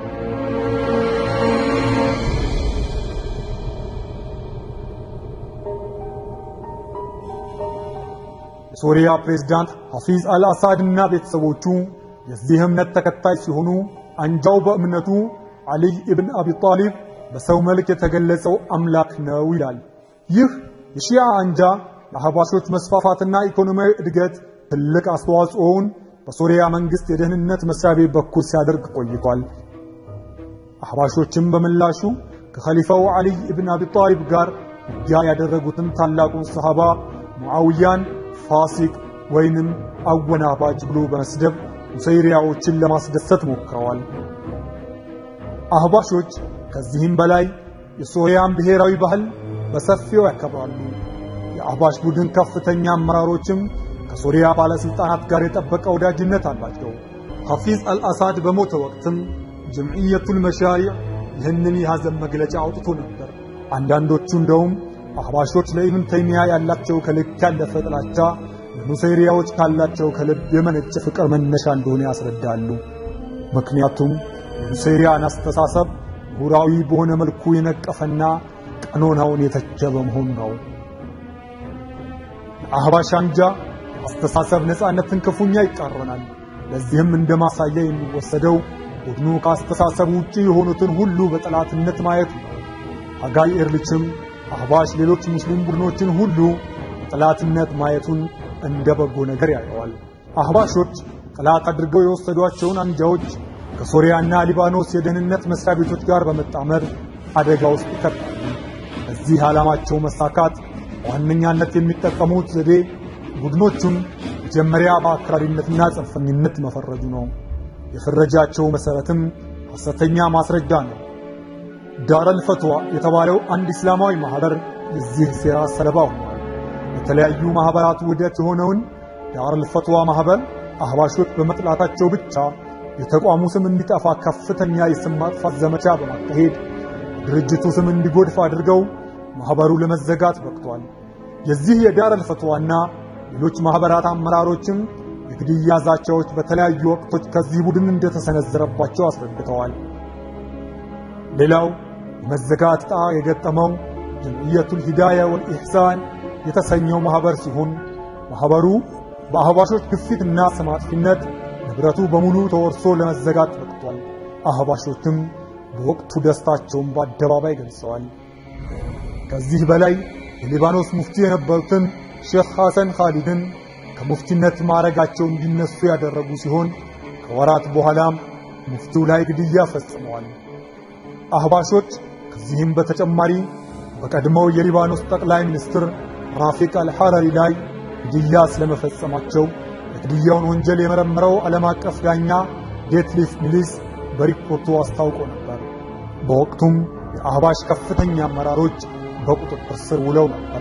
የሶሪያ ፕሬዝዳንት ሐፊዝ አልአሳድ እና ቤተሰቦቹ የዚህ እምነት ተከታይ ሲሆኑ አንጃው በእምነቱ ዓሊይ ኢብን አቢ ጣሊብ በሰው መልክ የተገለጸው አምላክ ነው ይላል። ይህ የሺያ አንጃ ለአህባሾች መስፋፋትና ኢኮኖሚያዊ እድገት ትልቅ አስተዋጽኦውን በሶሪያ መንግስት የደህንነት መስሪያ ቤት በኩል ሲያደርግ ቆይቷል። አህባሾችም በምላሹ ከኸሊፋው ዓሊይ ኢብን አቢ ጣሊብ ጋር ውጊያ ያደረጉትን ታላቁን ሰሃባ ሙዓውያን ፋሲቅ ወይንም አወናባጅ ብሎ በመስደብ ኑሰይሪያዎችን ለማስደሰት ሞክረዋል። አህባሾች ከዚህም በላይ የሶሪያን ብሔራዊ ባህል በሰፊው ያከብራሉ። የአህባሽ ቡድን ከፍተኛ አመራሮችም ከሶሪያ ባለስልጣናት ጋር የጠበቀ ወዳጅነት አላቸው። ሐፊዝ አልአሳድ በሞተ ወቅትም ጀምዕየቱል መሻሪዕ ይህንን የሐዘን መግለጫ አውጥቶ ነበር። አንዳንዶቹ እንደውም አህባሾች ለኢብን ተይሚያ ያላቸው ከልክ ያለፈ ጥላቻ ለኑሰይሪያዎች ካላቸው ከልብ የመነጨ ፍቅር መነሻ እንደሆነ ያስረዳሉ። ምክንያቱም የኑሰይሪያን አስተሳሰብ ምሁራዊ በሆነ መልኩ የነቀፈና ቀኖናውን የተቸ በመሆኑ ነው። የአህባሽ አንጃ አስተሳሰብ ነፃነትን ክፉኛ ይቃረናል። ለዚህም እንደ ማሳያ የሚወሰደው ቡድኑ ከአስተሳሰብ ውጪ የሆኑትን ሁሉ በጠላትነት ማየቱ ነው። አጋይ ኤርልችም አህባሽ ሌሎች ሙስሊም ቡድኖችን ሁሉ ጠላትነት ማየቱን እንደ በጎ ነገር ያየዋል። አህባሾች ጠላት አድርገው የወሰዷቸውን አንጃዎች ከሶሪያና ሊባኖስ የደህንነት መስሪያ ቤቶች ጋር በመጣመር አደጋ ውስጥ ይከታሉ። በዚህ ዓላማቸው መሳካት በዋነኛነት የሚጠቀሙት ዘዴ ቡድኖቹን መጀመሪያ በአክራሪነትና ጽንፈኝነት መፈረጁ ነው። የፍረጃቸው መሠረትም ሐሰተኛ ማስረጃ ነው። ዳረል ፈትዋ የተባለው አንድ እስላማዊ ማኅበር የዚህ ሴራ ሰለባ ሆኗል። የተለያዩ ማኅበራት ውህደት የሆነውን ዳረል ፈትዋ ማኅበር አህባሾች በመጥላታቸው ብቻ የተቋሙ ስም እንዲጠፋ ከፍተኛ የስም ማጥፋት ዘመቻ በማካሄድ ድርጅቱ ስም እንዲጎድፍ አድርገው ማኅበሩ ለመዘጋት በቅቷል። የዚህ የዳረል ፈትዋና ሌሎች ማኅበራት አመራሮችም የግድያ ዛቻዎች በተለያዩ ወቅቶች ከዚህ ቡድን እንደተሰነዘረባቸው አስረድተዋል። ሌላው የመዘጋት ዕጣ የገጠመው ጀምዕየቱል ሂዳያ ወልኢሕሳን የተሰኘው ማኅበር ሲሆን ማኅበሩ በአህባሾች ግፊትና ስም አጥፊነት ንብረቱ በሙሉ ተወርሶ ለመዘጋት በቅቷል። አህባሾችም በወቅቱ ደስታቸውን በአደባባይ ገልጸዋል። ከዚህ በላይ የሊባኖስ ሙፍቲ የነበሩትን ሼኽ ሐሰን ኻሊድን ከሙፍቲነት ማዕረጋቸው እንዲነሱ ያደረጉ ሲሆን ከወራት በኋላም ሙፍቲው ላይ ግድያ ፈጽመዋል። አህባሾች ከዚህም በተጨማሪ በቀድሞው የሊባኖስ ጠቅላይ ሚኒስትር ራፊቅ አልሐረሪ ላይ ግድያ ስለመፈጸማቸው የግድያውን ወንጀል የመረመረው ዓለም አቀፍ ዳኛ ዴትሊፍ ሚሊስ በሪፖርቱ አስታውቆ ነበር። በወቅቱም የአህባሽ ከፍተኛ አመራሮች በቁጥጥር ስር ውለው ነበር።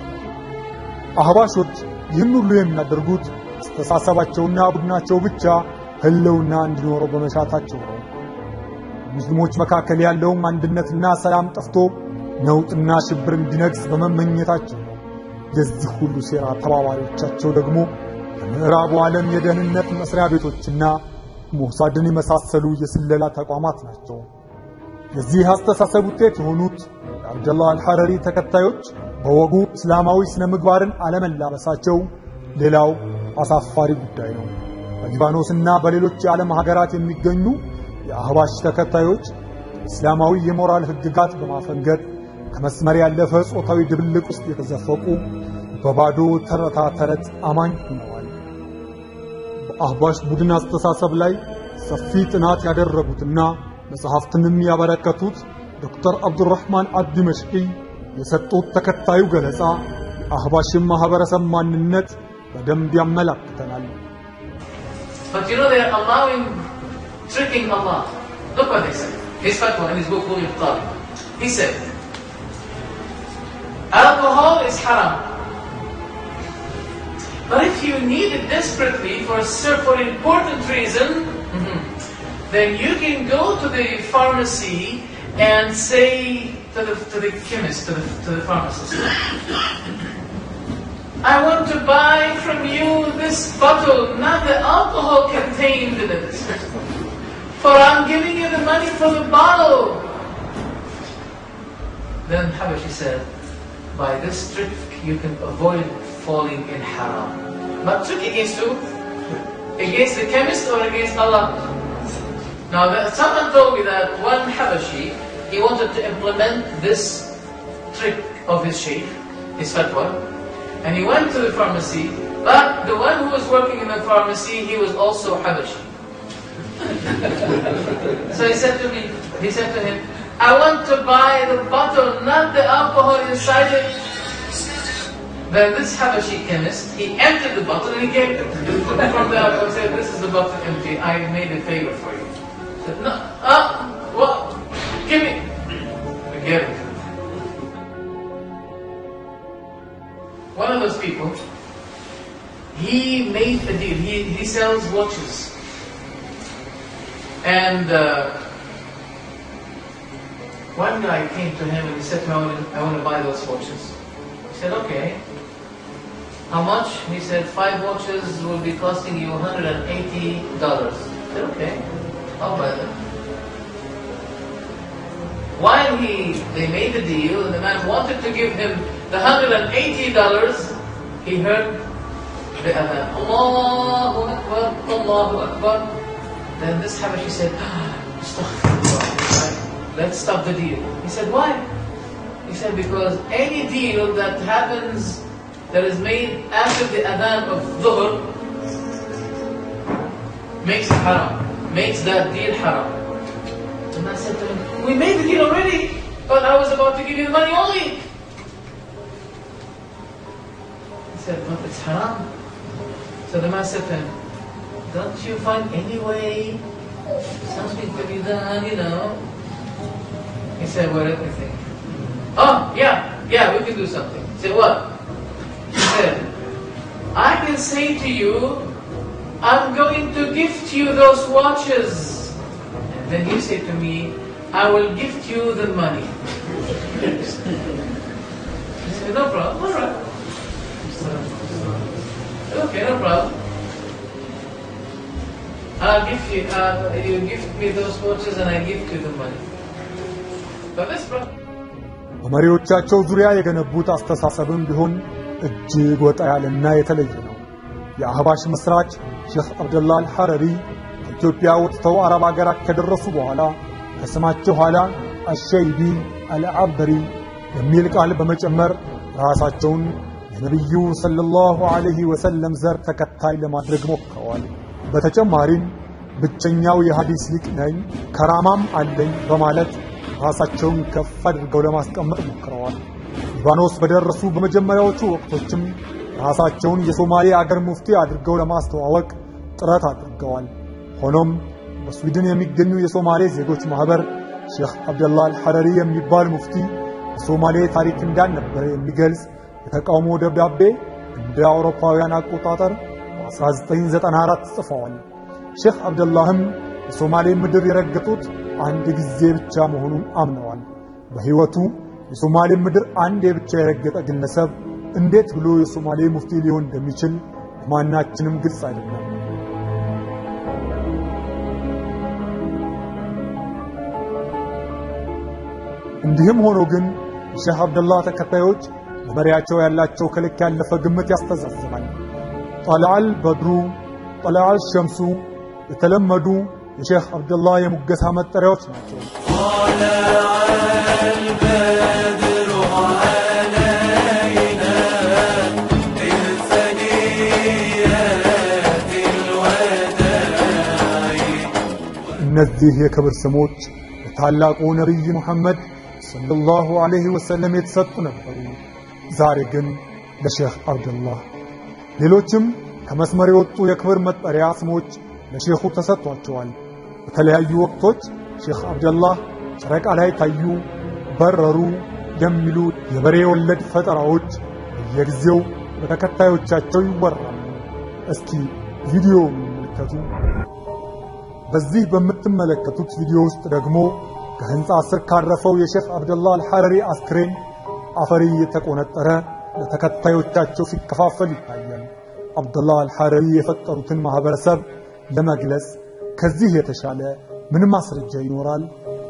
አህባሾች ይህን ሁሉ የሚያደርጉት አስተሳሰባቸውና ቡድናቸው ብቻ ህልውና እንዲኖረው በመሻታቸው ነው። ሙስሊሞች መካከል ያለውም አንድነትና ሰላም ጠፍቶ ነውጥና ሽብር እንዲነግስ በመመኘታቸው ነው። የዚህ ሁሉ ሴራ ተባባሪዎቻቸው ደግሞ የምዕራቡ ዓለም የደህንነት መስሪያ ቤቶችና ሞሳድን የመሳሰሉ የስለላ ተቋማት ናቸው። የዚህ አስተሳሰብ ውጤት የሆኑት የአብደላህ አልሐረሪ ተከታዮች በወጉ እስላማዊ ስነ ምግባርን አለመላበሳቸው ሌላው አሳፋሪ ጉዳይ ነው። በሊባኖስና በሌሎች የዓለም ሀገራት የሚገኙ የአህባሽ ተከታዮች እስላማዊ የሞራል ሕግጋት በማፈንገጥ ከመስመር ያለፈ ጾታዊ ድብልቅ ውስጥ የተዘፈቁ በባዶ ተረታ ተረት አማኝ ሆነዋል። በአህባሽ ቡድን አስተሳሰብ ላይ ሰፊ ጥናት ያደረጉትና መጽሐፍትንም ያበረከቱት ዶክተር አብዱራህማን አብዲመሽቂ የሰጡት ተከታዩ ገለጻ የአህባሽን ማህበረሰብ ማንነት በደንብ ያመላክተናል። But you know they are allowing, tricking Allah. Look what they said. His fatwa in his book, Bughi Talib. He said, alcohol is haram. But if you need it desperately for a cer- for an important reason, mhm, then you can go to the pharmacy and say to the, to the chemist, to the, to the pharmacist, I want to buy from you this bottle, not the alcohol contained in it. For I'm giving you the money for the bottle. Then Habashi said, by this trick you can avoid falling in haram. But trick against who? Against the chemist or against Allah? Now that, someone told me that one Habashi, he wanted to implement this trick of his sheikh, his fatwa, and he went to the pharmacy, but the one who was working in the pharmacy, he was also Habashi. so he said to me, he said to him, I want to buy the bottle, not the alcohol inside it. Then this Habashi chemist, he emptied the bottle and he gave it from the alcohol. He said, this is the bottle empty, I made a favor for you. He said, no, uh, what? Give me. I gave it. One of those people, he made a deal. He, he sells watches. And uh, one guy came to him and he said to him, I want to, I want to buy those watches. He said, okay. How much? He said, five watches will be costing you $180. He said, okay, I'll buy them. While he, they made the deal and the man wanted to give him the $180, he heard the adhan, Allahu Akbar, Allahu Akbar. Then this Habashi said, "Ah, Astaghfirullah. Let's stop the deal. He said, why? He He said, because any deal that happens, that is made after the adhan of dhuhr, makes it haram, makes that deal haram. The man said to him, we made the deal already, but I was about to give you the money only. He said, but it's haram. So the man said to him, don't you find any way something to be done, you know? He said, what let me think. Oh, yeah, yeah, we can do something. He said, what? He said, I can say to you, I'm going to gift you those watches. And then you say to me, I will gift you the money. He said, no problem, all right. Okay, no problem. I'll give you, uh, you gift me those watches and I gift you the money. But this problem. በመሪዎቻቸው ዙሪያ የገነቡት አስተሳሰብም ቢሆን እጅግ ወጣ ያለና የተለየ ነው። የአህባሽ መስራች ሼኽ አብደላ አልሐረሪ ከኢትዮጵያ ወጥተው አረብ አገራት ከደረሱ በኋላ ከስማቸው ኋላ አሸይቢ አልዓበሪ የሚል ቃል በመጨመር ራሳቸውን የነቢዩ ሰለላሁ ዐለይሂ ወሰለም ዘር ተከታይ ለማድረግ ሞክረዋል። በተጨማሪም ብቸኛው የሐዲስ ሊቅ ነኝ ከራማም አለኝ በማለት ራሳቸውን ከፍ አድርገው ለማስቀመጥ ሞክረዋል። ሊባኖስ በደረሱ በመጀመሪያዎቹ ወቅቶችም ራሳቸውን የሶማሌ አገር ሙፍቲ አድርገው ለማስተዋወቅ ጥረት አድርገዋል። ሆኖም በስዊድን የሚገኙ የሶማሌ ዜጎች ማህበር ሼኽ አብደላ አልሐረሪ የሚባል ሙፍቲ የሶማሌ ታሪክ እንዳልነበረ የሚገልጽ የተቃውሞ ደብዳቤ እንደ አውሮፓውያን አቆጣጠር በ1994 ጽፈዋል። ሼኽ አብደላህም የሶማሌ ምድር የረገጡት አንድ ጊዜ ብቻ መሆኑን አምነዋል። በሕይወቱ የሶማሌ ምድር አንዴ ብቻ የረገጠ ግለሰብ እንዴት ብሎ የሶማሌ ሙፍቲ ሊሆን እንደሚችል ለማናችንም ግልጽ አይደለም። እንዲህም ሆኖ ግን የሼህ አብደላህ ተከታዮች ለመሪያቸው ያላቸው ከልክ ያለፈ ግምት ያስተዛዝባል። ጠልዓል በድሩ፣ ጠልዓል ሸምሱ የተለመዱ የሼህ አብደላህ የሙገሳ መጠሪያዎች ናቸው። እነዚህ የክብር ስሞች ለታላቁ ነቢይ ሙሐመድ ሰለላሁ ዐለይሂ ወሰለም የተሰጡ ነበሩ። ዛሬ ግን ለሼህ አብደላህ ሌሎችም ከመስመር የወጡ የክብር መጠሪያ ስሞች ለሼኹ ተሰጥቷቸዋል። በተለያዩ ወቅቶች ሼኽ አብደላህ ጨረቃ ላይ ታዩ፣ በረሩ የሚሉ የበሬ ወለድ ፈጠራዎች በየጊዜው በተከታዮቻቸው ይወራሉ። እስኪ ቪዲዮ ይመልከቱ። በዚህ በምትመለከቱት ቪዲዮ ውስጥ ደግሞ ከህንፃ ስር ካረፈው የሼኽ አብደላህ አልሐረሪ አስክሬን አፈር እየተቆነጠረ ለተከታዮቻቸው ሲከፋፈል ይታያል። አብደላህ አልሐረሪ የፈጠሩትን ማህበረሰብ ለመግለጽ ከዚህ የተሻለ ምን ማስረጃ ይኖራል?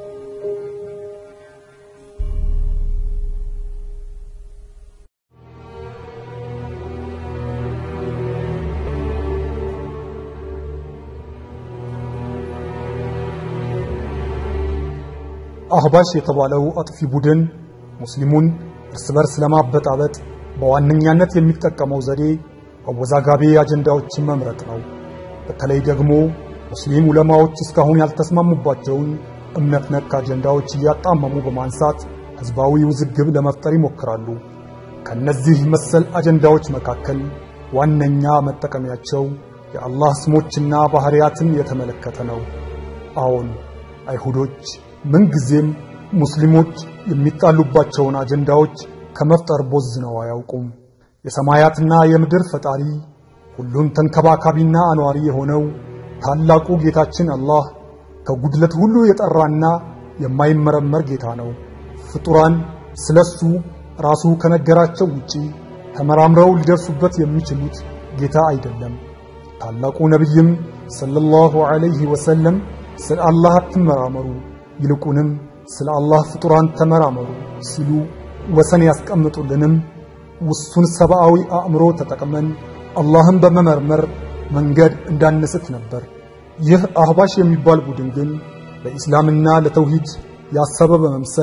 አህባሽ የተባለው አጥፊ ቡድን ሙስሊሙን እርስ በርስ ለማበጣበጥ በዋነኛነት የሚጠቀመው ዘዴ አወዛጋቢ አጀንዳዎችን መምረጥ ነው። በተለይ ደግሞ ሙስሊም ዑለማዎች እስካሁን ያልተስማሙባቸውን እምነት ነክ አጀንዳዎች እያጣመሙ በማንሳት ህዝባዊ ውዝግብ ለመፍጠር ይሞክራሉ። ከነዚህ መሰል አጀንዳዎች መካከል ዋነኛ መጠቀሚያቸው የአላህ ስሞችና ባህሪያትን የተመለከተ ነው። አዎን አይሁዶች ምንጊዜም ሙስሊሞች የሚጣሉባቸውን አጀንዳዎች ከመፍጠር ቦዝነው አያውቁም። የሰማያትና የምድር ፈጣሪ ሁሉን ተንከባካቢና አኗሪ የሆነው ታላቁ ጌታችን አላህ ከጉድለት ሁሉ የጠራና የማይመረመር ጌታ ነው። ፍጡራን ስለሱ ራሱ ከነገራቸው ውጪ ተመራምረው ሊደርሱበት የሚችሉት ጌታ አይደለም። ታላቁ ነቢይም ሰለላሁ ዐለይሂ ወሰለም ስለ አላህ አትመራመሩ፣ ይልቁንም ስለ አላህ ፍጡራን ተመራመሩ ሲሉ ወሰን ያስቀምጡልንም ውሱን ሰብአዊ አእምሮ ተጠቅመን አላህን በመመርመር መንገድ እንዳንስት ነበር። ይህ አህባሽ የሚባል ቡድን ግን ለኢስላምና ለተውሂድ ያሰበ በመምሰል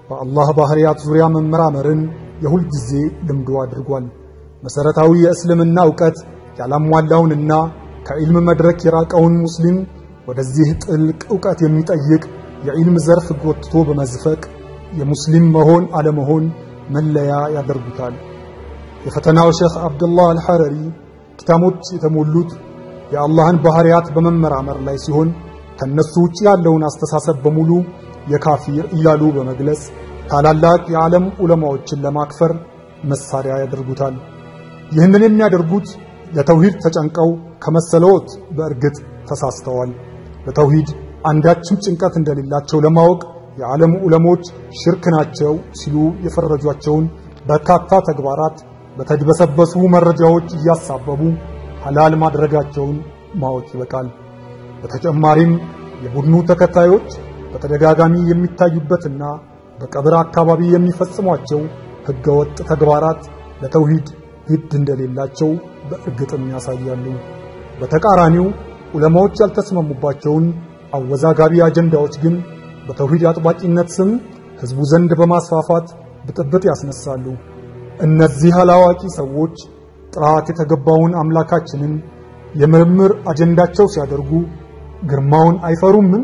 በአላህ ባህሪያት ዙሪያ መመራመርን የሁል ጊዜ ልምዱ አድርጓል። መሠረታዊ የእስልምና ዕውቀት ያላሟላውንና ከዒልም መድረክ የራቀውን ሙስሊም ወደዚህ ጥልቅ ዕውቀት የሚጠይቅ የዒልም ዘርፍ ጎትቶ በመዝፈቅ የሙስሊም መሆን አለመሆን መለያ ያደርጉታል። የፈተናው ሼኽ አብዱላህ አልሐረሪ ኪታቦች የተሞሉት የአላህን ባህሪያት በመመራመር ላይ ሲሆን ከነሱ ውጭ ያለውን አስተሳሰብ በሙሉ የካፊር እያሉ በመግለጽ ታላላቅ የዓለም ዑለማዎችን ለማክፈር መሳሪያ ያደርጉታል። ይህንን የሚያደርጉት ለተውሂድ ተጨንቀው ከመሰለዎት በእርግጥ ተሳስተዋል። ለተውሂድ አንዳችም ጭንቀት እንደሌላቸው ለማወቅ የዓለም ዑለሞች ሽርክ ናቸው ሲሉ የፈረጇቸውን በርካታ ተግባራት በተድበሰበሱ መረጃዎች እያሳበቡ ሐላል ማድረጋቸውን ማወቅ ይበቃል። በተጨማሪም የቡድኑ ተከታዮች በተደጋጋሚ የሚታዩበትና በቀብር አካባቢ የሚፈጽሟቸው ሕገወጥ ተግባራት ለተውሂድ ግድ እንደሌላቸው በእርግጥም ያሳያሉ። በተቃራኒው ዑለማዎች ያልተስማሙባቸውን አወዛጋቢ አጀንዳዎች ግን በተውሂድ አጥባቂነት ስም ሕዝቡ ዘንድ በማስፋፋት ብጥብጥ ያስነሳሉ። እነዚህ አላዋቂ ሰዎች ጥራት የተገባውን አምላካችንን የምርምር አጀንዳቸው ሲያደርጉ ግርማውን አይፈሩምን?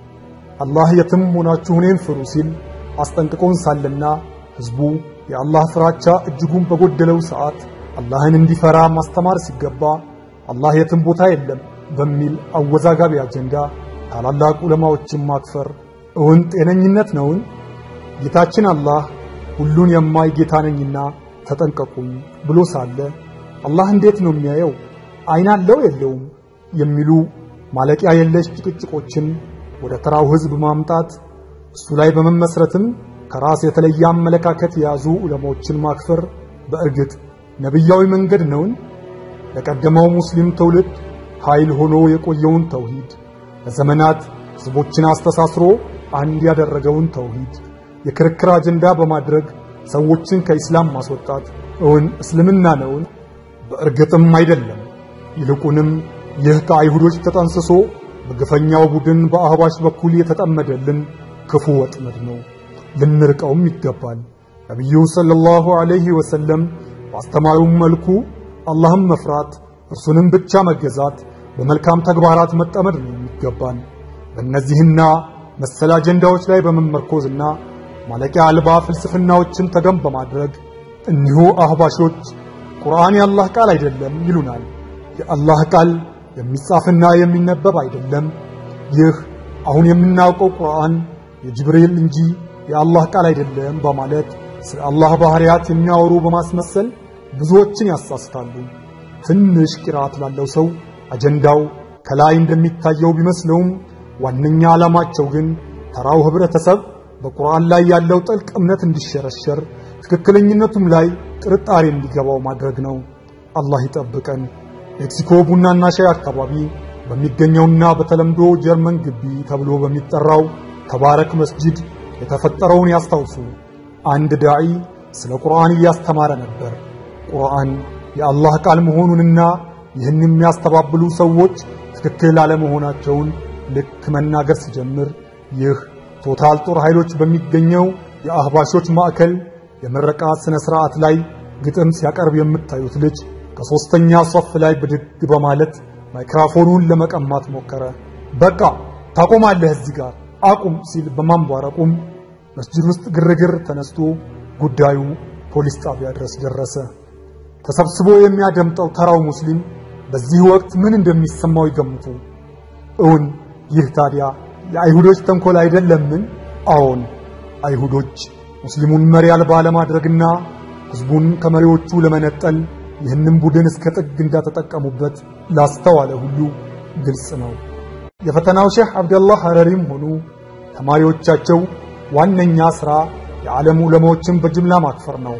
አላህ የትም ሆናችሁ እኔን ፍሩ ሲል አስጠንቅቆን ሳለና ሕዝቡ የአላህ ፍራቻ እጅጉን በጎደለው ሰዓት አላህን እንዲፈራ ማስተማር ሲገባ አላህ የትም ቦታ የለም በሚል አወዛጋቢ አጀንዳ ታላላቅ ዑለማዎችን ማክፈር እውን ጤነኝነት ነውን? ጌታችን አላህ ሁሉን የማይ ጌታ ነኝና ተጠንቀቁኝ ብሎ ሳለ አላህ እንዴት ነው የሚያየው? አይን አለው የለውም? የሚሉ ማለቂያ የለሽ ጭቅጭቆችን ወደ ተራው ሕዝብ ማምጣት እሱ ላይ በመመስረትም ከራስ የተለየ አመለካከት የያዙ ዑለማዎችን ማክፈር በእርግጥ ነቢያዊ መንገድ ነውን? ለቀደመው ሙስሊም ትውልድ ኃይል ሆኖ የቆየውን ተውሂድ ለዘመናት ሕዝቦችን አስተሳስሮ አንድ ያደረገውን ተውሂድ የክርክር አጀንዳ በማድረግ ሰዎችን ከኢስላም ማስወጣት እውን እስልምና ነውን? በእርግጥም አይደለም። ይልቁንም ይህ ከአይሁዶች ተጠንስሶ በግፈኛው ቡድን በአህባሽ በኩል የተጠመደልን ክፉ ወጥመድ ነው። ልንርቀውም ይገባል። ነቢዩ ሰለላሁ ዐለይሂ ወሰለም ባስተማሩም መልኩ አላህም መፍራት እርሱንም ብቻ መገዛት በመልካም ተግባራት መጠመድ ነው የሚገባን። በእነዚህና መሰል አጀንዳዎች ላይ በመመርኮዝና ማለቂያ አልባ ፍልስፍናዎችን ተገን በማድረግ እኒሁ አህባሾች ቁርአን የአላህ ቃል አይደለም ይሉናል። የአላህ ቃል የሚጻፍና የሚነበብ አይደለም። ይህ አሁን የምናውቀው ቁርአን የጅብሪል እንጂ የአላህ ቃል አይደለም በማለት ስለ አላህ ባህሪያት የሚያወሩ በማስመሰል ብዙዎችን ያሳስታሉ። ትንሽ ቂራት ላለው ሰው አጀንዳው ከላይ እንደሚታየው ቢመስለውም ዋነኛ ዓላማቸው ግን ተራው ህብረተሰብ በቁርአን ላይ ያለው ጥልቅ እምነት እንዲሸረሸር ትክክለኝነቱም ላይ ጥርጣሬ እንዲገባው ማድረግ ነው። አላህ ይጠብቀን። ሜክሲኮ ቡናና ሻይ አካባቢ በሚገኘውና በተለምዶ ጀርመን ግቢ ተብሎ በሚጠራው ተባረክ መስጂድ የተፈጠረውን ያስታውሱ። አንድ ዳዒ ስለ ቁርአን እያስተማረ ነበር። ቁርአን የአላህ ቃል መሆኑንና ይህን የሚያስተባብሉ ሰዎች ትክክል አለመሆናቸውን ልክ መናገር ሲጀምር ይህ ቶታል ጦር ኃይሎች በሚገኘው የአህባሾች ማዕከል የምረቃ ሥነ ሥርዓት ላይ ግጥም ሲያቀርብ የምታዩት ልጅ ከሦስተኛ ሶፍ ላይ ብድግ በማለት ማይክራፎኑን ለመቀማት ሞከረ። በቃ ታቆማለህ፣ እዚህ ጋር አቁም ሲል በማንቧረቁም መስጂድ ውስጥ ግርግር ተነስቶ ጉዳዩ ፖሊስ ጣቢያ ድረስ ደረሰ። ተሰብስቦ የሚያደምጠው ተራው ሙስሊም በዚህ ወቅት ምን እንደሚሰማው ይገምቱ። እውን ይህ ታዲያ የአይሁዶች ተንኮል አይደለምን? አዎን፣ አይሁዶች ሙስሊሙን መሪ አልባ ለማድረግና ሕዝቡን ከመሪዎቹ ለመነጠል ይህንን ቡድን እስከ ጥግ እንዳተጠቀሙበት ላስተዋለ ሁሉ ግልጽ ነው። የፈተናው ሼህ አብደላህ ሐረሪም ሆኑ ተማሪዎቻቸው ዋነኛ ሥራ የዓለም ዑለማዎችን በጅምላ ማክፈር ነው።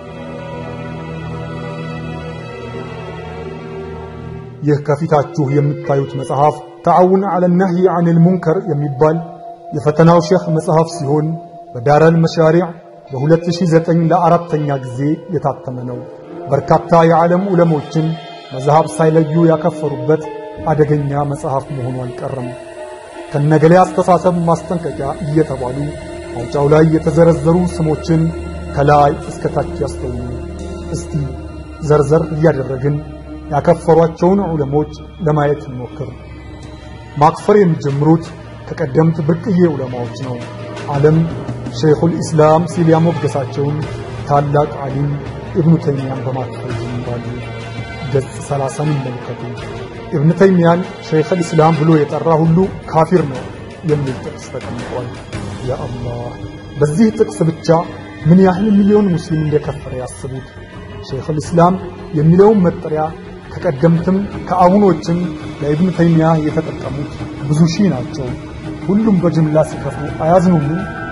ይህ ከፊታችሁ የምታዩት መጽሐፍ ተዓውን ዐለ ነህይ ዐኒል ሙንከር የሚባል የፈተናው ሼህ መጽሐፍ ሲሆን በዳረል መሻሪዕ በ2009 ለአራተኛ ጊዜ የታተመ ነው። በርካታ የዓለም ዑለሞችን መዝሃብ ሳይለዩ ያከፈሩበት አደገኛ መጽሐፍ መሆኑ አልቀረም። ከነገሌ አስተሳሰብ ማስጠንቀቂያ እየተባሉ ማውጫው ላይ የተዘረዘሩ ስሞችን ከላይ እስከ ታች ያስተውሉ። እስቲ ዘርዘር እያደረግን ያከፈሯቸውን ዑለሞች ለማየት እንሞክር። ማክፈር የሚጀምሩት ከቀደምት ብርቅዬ ዑለማዎች ነው። ዓለም ሸይኹል ኢስላም ሲል ያሞገሳቸውን ታላቅ ዓሊም ኢብኑ ተይሚያን በማክፈር ይጀምራሉ። ገጽ ሰላሳን ይመልከቱ። ኢብኑ ተይሚያን ሸይኹል ኢስላም ብሎ የጠራ ሁሉ ካፊር ነው የሚል ጥቅስ ተቀምጧል። ያ አላህ! በዚህ ጥቅስ ብቻ ምን ያህል ሚሊዮን ሙስሊም እንደከፈረ ያስቡት። ሸይኹል ኢስላም የሚለውን መጠሪያ ከቀደምትም ከአሁኖችም ለኢብኑ ተይሚያ የተጠቀሙት ብዙ ሺህ ናቸው። ሁሉም በጅምላ ሲከፍሩ አያዝኑም?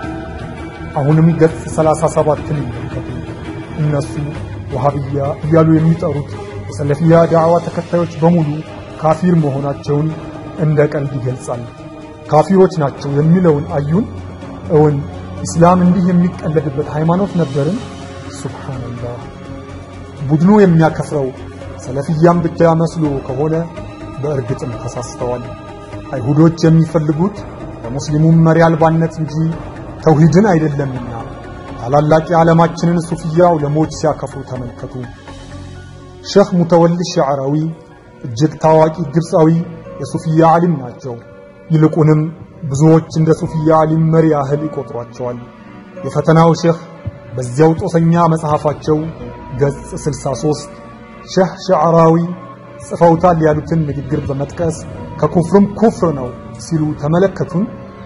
አሁንም ገጽ 37ን ይመልከቱ። እነሱ ወሃብያ እያሉ የሚጠሩት የሰለፊያ ዳዕዋ ተከታዮች በሙሉ ካፊር መሆናቸውን እንደ ቀልድ ይገልጻል። ካፊሮች ናቸው የሚለውን አዩን? እውን ኢስላም እንዲህ የሚቀለድበት ሃይማኖት ነበርን? ሱብሃንአላህ። ቡድኑ የሚያከፍረው ሰለፊያም ብቻ መስሎ ከሆነ በእርግጥም ተሳስተዋል። አይሁዶች የሚፈልጉት ለሙስሊሙም መሪ አልባነት እንጂ ተውሂድን አይደለምና ታላላቅ የዓለማችንን ሱፊያ ዑለሞች ሲያከፍሩ ተመልከቱ። ሼኽ ሙተወሊ ሸዕራዊ እጅግ ታዋቂ ግብፃዊ የሱፊያ ዓሊም ናቸው። ይልቁንም ብዙዎች እንደ ሱፊያ ዓሊም መሪ ያህል ይቆጥሯቸዋል። የፈተናው ሼኽ በዚያው ጦሰኛ መጽሐፋቸው ገጽ 63 ሼህ ሸዕራዊ ጽፈውታል ያሉትን ንግግር በመጥቀስ ከኩፍርም ኩፍር ነው ሲሉ ተመለከቱን።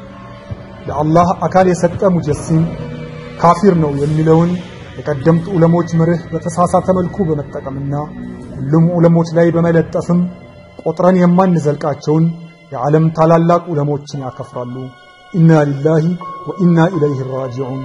ለአላህ አካል የሰጠ ሙጀሲም ካፊር ነው የሚለውን የቀደምት ዑለሞች መርህ በተሳሳተ መልኩ በመጠቀምና ሁሉም ዑለሞች ላይ በመለጠፍም ቆጥረን የማንዘልቃቸውን የዓለም ታላላቅ ዑለሞችን ያከፍራሉ። ኢና ሊላሂ ወኢና ኢለይሂ ራጂዑን።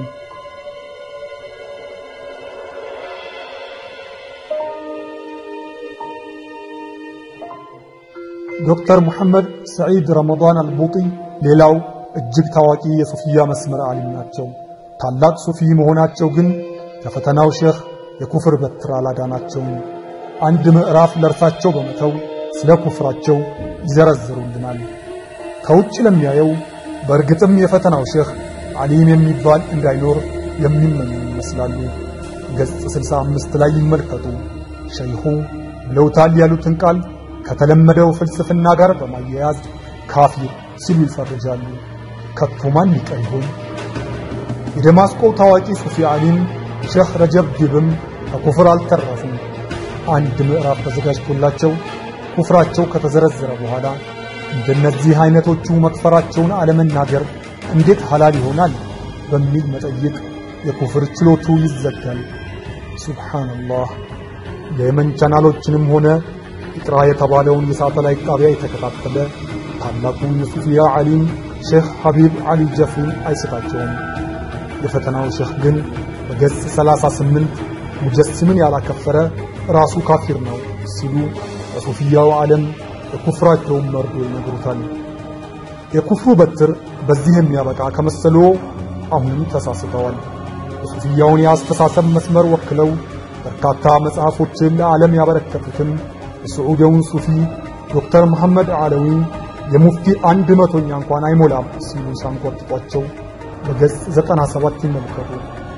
ዶክተር ሙሐመድ ሰዒድ ረመዳን አልቡጢ ሌላው እጅግ ታዋቂ የሱፊያ መስመር ዓሊም ናቸው። ታላቅ ሱፊ መሆናቸው ግን ከፈተናው ሼኽ የኩፍር በትር አላዳናቸውም። አንድ ምዕራፍ ለእርሳቸው በመተው ስለ ኩፍራቸው ይዘረዝሩልናል። ከውጭ ለሚያየው በእርግጥም የፈተናው ሼኽ ዓሊም የሚባል እንዳይኖር የሚመኙ ይመስላሉ። ገጽ 65 ላይ ይመልከቱ። ሸይኹ ብለውታል ያሉትን ቃል ከተለመደው ፍልስፍና ጋር በማያያዝ ካፊር ሲሉ ይፈርጃሉ። ከቶ ማን ይቀር ይሆን? የደማስቆው ታዋቂ ሱፊ ዓሊም ሼኽ ረጀብ ዲብም ከኩፍር አልተረፉም። አንድ ምዕራፍ ተዘጋጅቶላቸው ኩፍራቸው ከተዘረዘረ በኋላ እንደነዚህ አይነቶቹ መክፈራቸውን አለመናገር እንዴት ሐላል ይሆናል በሚል መጠይቅ የኩፍር ችሎቱ ይዘጋል። ሱብሓነላህ። የየመን ቻናሎችንም ሆነ ኢቅራ የተባለውን የሳተላይት ጣቢያ የተከታተለ ታላቁ የሱፊያ ዓሊም ሼኽ ሐቢብ ዓሊ ጀፍሪን አይስታቸውም። የፈተናው ሼኽ ግን በገጽ 38 ሙጀስምን ያላከፈረ ራሱ ካፊር ነው ሲሉ በሱፊያው ዓለም የኩፍራቸውን መርዶ ይነግሩታል። የኩፍሩ በትር በዚህ የሚያበቃ ከመሰሎ አሁንም ተሳስተዋል። የሱፊያውን የአስተሳሰብ መስመር ወክለው በርካታ መጽሐፎችን ለዓለም ያበረከቱትን የስዑዲውን ሱፊ ዶክተር መሐመድ ዓለዊ የሙፍቲ አንድ መቶኛ እንኳን አይሞላም ሲሉ ሳንቆርጥጧቸው በገጽ 97 ይመልከቱ።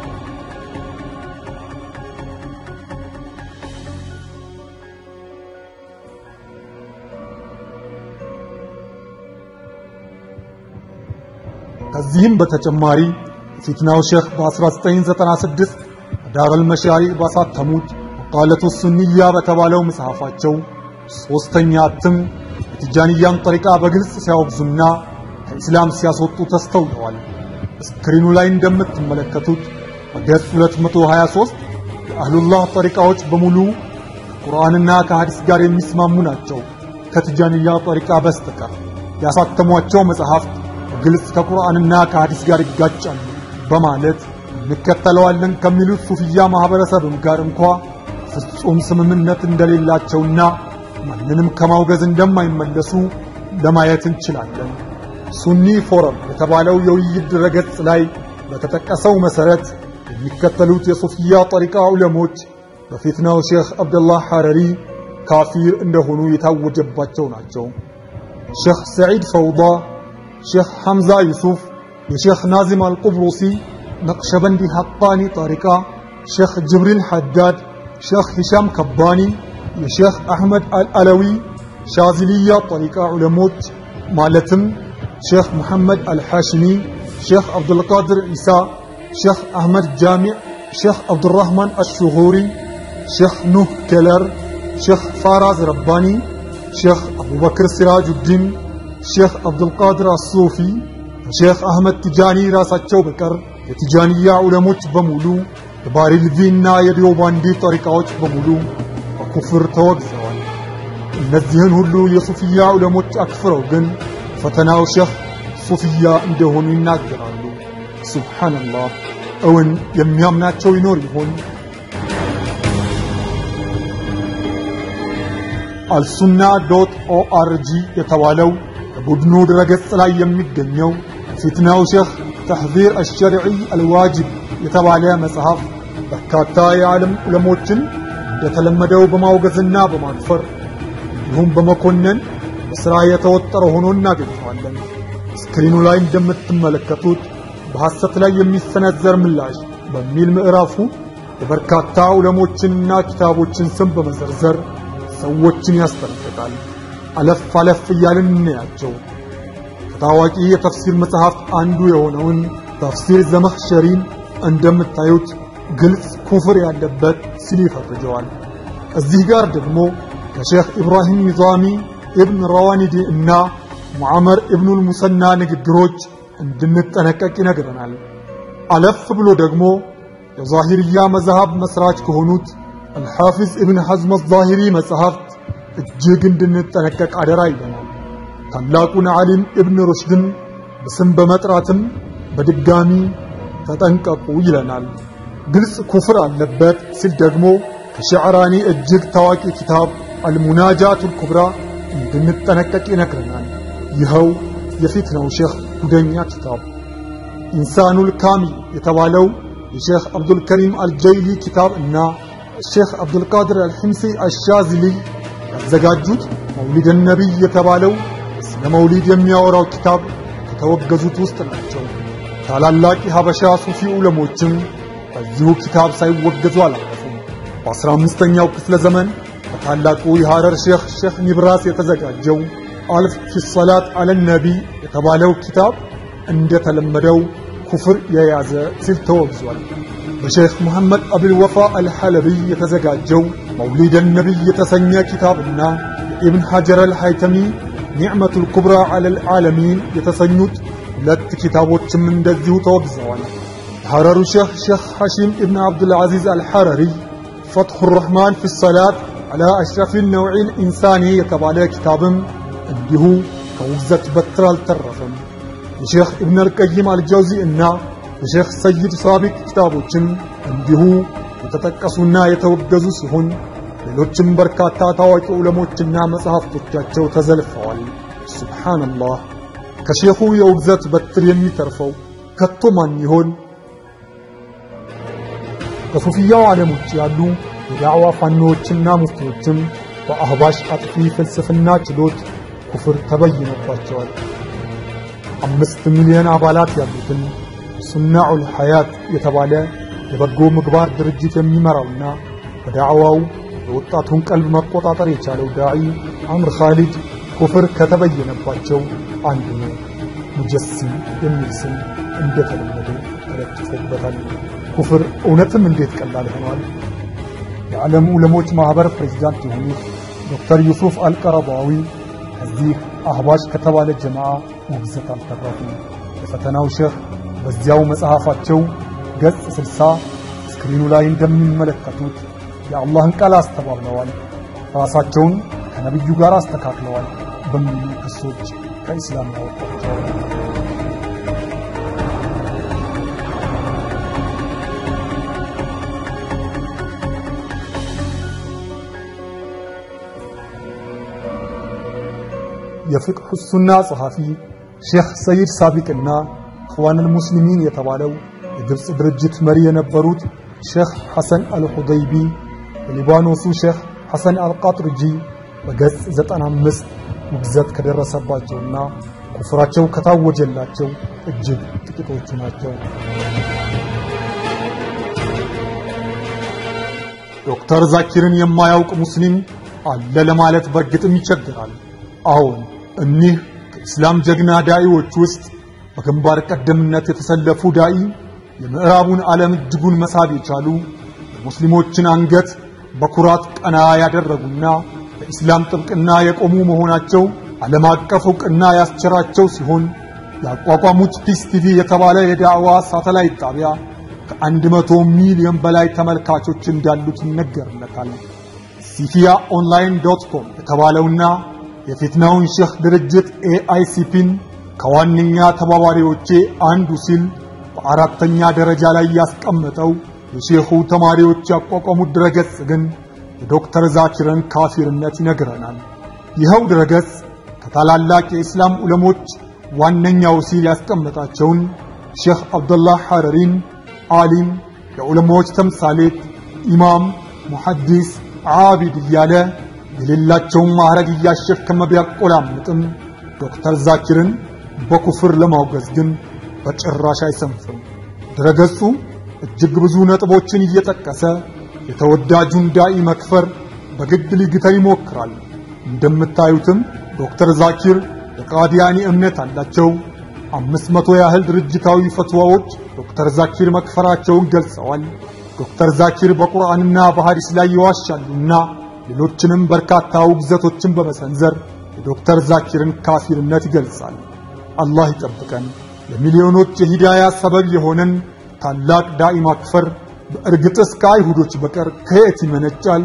ከዚህም በተጨማሪ የፊትናው ሼኽ በ1996 ዳረል መሻሪዕ ባሳተሙት መቃለቱ ሱንያ በተባለው መጽሐፋቸው ሦስተኛ እትም የቲጃንያን ጠሪቃ በግልጽ ሲያወግዙና ከኢስላም ሲያስወጡ ተስተውለዋል። ስክሪኑ ላይ እንደምትመለከቱት በገጽ 223 የአህሉላህ ጠሪቃዎች በሙሉ ከቁርአንና ከሐዲስ ጋር የሚስማሙ ናቸው ከቲጃንያ ጠሪቃ በስተቀር ያሳተሟቸው መጽሐፍት በግልጽ ከቁርአንና ከሐዲስ ጋር ይጋጫሉ በማለት እንከተለዋለን ከሚሉት ሱፊያ ማህበረሰብም ጋር እንኳ ፍጹም ስምምነት እንደሌላቸውና ማንንም ከማውገዝ እንደማይመለሱ ለማየት እንችላለን። ሱኒ ፎረም የተባለው የውይይት ድረገጽ ላይ በተጠቀሰው መሰረት የሚከተሉት የሱፊያ ጠሪቃ ዑለሞች በፊትናው ሼኽ አብደላህ ሐረሪ ካፊር እንደሆኑ የታወጀባቸው ናቸው። ሼኽ ሰዒድ ፈውዳ፣ ሼኽ ሐምዛ ዩሱፍ፣ የሼኽ ናዚም አልቁብሩሲ ነቅሸበንዲ ሐቃኒ ጠሪቃ፣ ሼኽ ጅብሪል ሐዳድ፣ ሼኽ ሂሻም ከባኒ፣ የሼኽ አሕመድ አልአለዊ ሻዚልያ ጠሪቃ ዑለሞች ማለትም ሼኽ ሙሐመድ አልሐሽሚ፣ ሼኽ አብዱልቃድር ዒሳ፣ ሼኽ አሕመድ ጃሚዕ፣ ሼኽ አብዱራህማን አሽሁሪ፣ ሼኽ ኑህ ኬለር፣ ሼኽ ፋራዝ ረባኒ፣ ሼኽ አቡበክር ሲራጁዲን፣ ሼኽ አብዱልቃድር አሱፊ ከሼኽ አህመድ ቲጃኒ ራሳቸው በቀር የቲጃንያ ዑለሞች በሙሉ የባሪልቪና የዲዮባንዲ ጠሪቃዎች በሙሉ በኩፍር ተወግዘዋል። እነዚህን ሁሉ የሱፍያ ዑለሞች አክፍረው ግን ፈተናው ሼኽ ሱፍያ እንደሆኑ ይናገራሉ። ሱብሓነላህ፣ እውን የሚያምናቸው ይኖር ይሆን? አልሱና ዶት ኦአርጂ የተባለው በቡድኑ ድረገጽ ላይ የሚገኘው ፊትናው ሼኽ ተሕዚር አሸርዒ አልዋጅብ የተባለ መጽሐፍ በርካታ የዓለም ዑለሞችን እንደተለመደው በማውገዝና በማክፈር እንዲሁም በመኮነን በሥራ የተወጠረ ሆኖ እናገኘዋለን። ስክሪኑ ላይ እንደምትመለከቱት በሐሰት ላይ የሚሰነዘር ምላሽ በሚል ምዕራፉ የበርካታ ዑለሞችንና ኪታቦችን ስም በመዘርዘር ሰዎችን ያስጠነቅቃል። አለፍ አለፍ እያልን እናያቸው። ከታዋቂ የተፍሲር መጽሐፍት አንዱ የሆነውን ተፍሲር ዘመኽሸሪን እንደምታዩት ግልጽ ኩፍር ያለበት ሲል ይፈርጀዋል። እዚህ ጋር ደግሞ ከሼኽ ኢብራሂም ኒዛሚ ኢብን ረዋኒዲ እና ሙዓመር ኢብኑል ሙሰና ንግግሮች እንድንጠነቀቅ ይነግረናል። አለፍ ብሎ ደግሞ የዛሂርያ መዛሃብ መስራች ከሆኑት አልሓፊዝ ኢብን ሐዝም አዛሂሪ መጽሐፍት እጅግ እንድንጠነቀቅ አደራ ይለናል። ታላቁን ዓሊም ኢብን ሩሽድን በስም በመጥራትም በድጋሚ ተጠንቀቁ ይለናል። ግልጽ ኩፍር አለበት ሲል ደግሞ ከሸዕራኒ እጅግ ታዋቂ ኪታብ አልሙናጃቱል ኩብራ እንድንጠነቀቅ ይነግረናል። ይኸው የፊትናው ሼኽ ጉደኛ ኪታብ ኢንሳኑል ካሚል የተባለው የሼኽ አብዱልከሪም አልጀይሊ ኪታብ እና ሼኽ አብዱልቃድር አልሕምሲ አሻዝሊ ያዘጋጁት መውሊድ ነቢይ የተባለው ስለ መውሊድ የሚያወራው ኪታብ ከተወገዙት ውስጥ ናቸው። ታላላቅ የሀበሻ ሱፊ ዑለሞችም በዚሁ ኪታብ ሳይወገዙ አላለፉም። በአስራ አምስተኛው ክፍለ ዘመን በታላቁ የሐረር ሼኽ ሼኽ ኒብራስ የተዘጋጀው አልፍ ፊ ሰላት አለ ነቢ የተባለው ኪታብ እንደተለመደው ኩፍር የያዘ ሲል ተወግዟል። በሼኽ መሐመድ አብልወፋ አልሐለቢይ የተዘጋጀው መውሊድ ነቢይ የተሰኘ ኪታብና የኢብን ሐጀር አልሐይተሚ ኒዕመቱል ኩብራ ዐለል ዓለሚን የተሰኙት ሁለት ኪታቦችም እንደዚሁ ተወግዘዋል። የሐረሩ ሼኽ ሼኽ ሐሺም ኢብን ዓብዱልዓዚዝ አልሐረሪ ፈትሑ ረሕማን ፊ ሰላት ዐላ አሽረፊል ነውዒል ኢንሳኒ የተባለ ኪታብም እንዲሁ ከውግዘት በትር አልተረፈም። የሼኽ ኢብን አልቀይም አልጀውዚ እና የሼኽ ሰይድ ሳቢቅ ኪታቦችም እንዲሁ የተጠቀሱና የተወገዙ ሲሆን ሌሎችም በርካታ ታዋቂ ዑለሞችና መጽሐፍቶቻቸው ተዘልፈዋል። ሱብሓነላህ። ከሼኹ የውግዘት በትር የሚተርፈው ከቶ ማን ይሆን? ከሱፊያው ዓለም ውጭ ያሉ የዳዕዋ ፋኖዎችና ሙፍቲዎችም በአህባሽ አጥፊ ፍልስፍና ችሎት ኩፍር ተበይኖባቸዋል። አምስት ሚሊዮን አባላት ያሉትን ሱናዑል ሐያት የተባለ የበጎ ምግባር ድርጅት የሚመራውና በዳዕዋው የወጣቱን ቀልብ መቆጣጠር የቻለው ዳዒ አምር ኻሊድ ኩፍር ከተበየነባቸው አንዱ ነው። ሙጀሲም የሚል ስም እንደተለመደ ተለጥፎበታል። ኩፍር እውነትም እንዴት ቀላል ሆኗል። የዓለም ዑለሞች ማኅበር ፕሬዝዳንት የሆኑት ዶክተር ዩሱፍ አልቀረባዊ ከዚህ አህባሽ ከተባለ ጀማዓ ውግዘት አልተረፉም። የፈተናው ሼኽ በዚያው መጽሐፋቸው ገጽ ስልሳ ስክሪኑ ላይ እንደሚመለከቱት የአላህን ቃል አስተባብለዋል፣ ራሳቸውን ከነቢዩ ጋር አስተካክለዋል በሚሉ ክሶች ከኢስላም ያወጣቸዋል። የፍቅህ ሱና ጸሐፊ ሼኽ ሰይድ ሳቢቅና ኢኽዋኑል ሙስሊሚን የተባለው የግብፅ ድርጅት መሪ የነበሩት ሼኽ ሐሰን አልሁደይቢ የሊባኖሱ ሼኽ ሐሰን አልቃጥርጂ በገጽ 95 ውግዘት ከደረሰባቸውና ኩፍራቸው ከታወጀላቸው እጅግ ጥቂቶቹ ናቸው። ዶክተር ዛኪርን የማያውቅ ሙስሊም አለ ለማለት በእርግጥም ይቸግራል። አዎን እኒህ ከኢስላም ጀግና ዳኢዎች ውስጥ በግንባር ቀደምነት የተሰለፉ ዳኢ የምዕራቡን ዓለም እጅጉን መሳብ የቻሉ የሙስሊሞችን አንገት በኩራት ቀና ያደረጉና ለኢስላም ጥብቅና የቆሙ መሆናቸው ዓለም አቀፍ ዕውቅና ያስቸራቸው ሲሆን ያቋቋሙት ፒስ ቲቪ የተባለ የዳዕዋ ሳተላይት ጣቢያ ከአንድ መቶ ሚሊዮን በላይ ተመልካቾች እንዳሉት ይነገርለታል። ሲፊያ ኦንላይን ዶት ኮም የተባለውና የፊትናውን ሼህ ድርጅት ኤአይሲፒን ከዋነኛ ተባባሪዎቼ አንዱ ሲል በአራተኛ ደረጃ ላይ ያስቀመጠው የሼኹ ተማሪዎች ያቋቋሙት ድረገጽ ግን የዶክተር ዛኪርን ካፊርነት ይነግረናል። ይኸው ድረገጽ ከታላላቅ የኢስላም ዑለሞች ዋነኛው ሲል ያስቀመጣቸውን ሼኽ አብዱላህ ሐረሪን ዓሊም፣ የዑለማዎች ተምሳሌት፣ ኢማም፣ ሙሐዲስ፣ ዓቢድ እያለ የሌላቸውን ማዕረግ እያሸከመ ቢያቆላምጥም ዶክተር ዛኪርን በኩፍር ለማውገዝ ግን በጭራሽ አይሰንፍም። ድረገጹ እጅግ ብዙ ነጥቦችን እየጠቀሰ የተወዳጁን ዳኢ መክፈር በግድ ሊግተር ይሞክራል። እንደምታዩትም ዶክተር ዛኪር የቃዲያኒ እምነት አላቸው። አምስት መቶ ያህል ድርጅታዊ ፈትዋዎች ዶክተር ዛኪር መክፈራቸውን ገልጸዋል። ዶክተር ዛኪር በቁርአንና በሐዲስ ላይ ይዋሻሉና ሌሎችንም በርካታ ውግዘቶችን በመሰንዘር የዶክተር ዛኪርን ካፊርነት ይገልጻል። አላህ ይጠብቀን። ለሚሊዮኖች የሂዳያ ሰበብ የሆነን ታላቅ ዳኢ ማክፈር በእርግጥስ ከአይሁዶች በቀር ከየት ይመነጫል?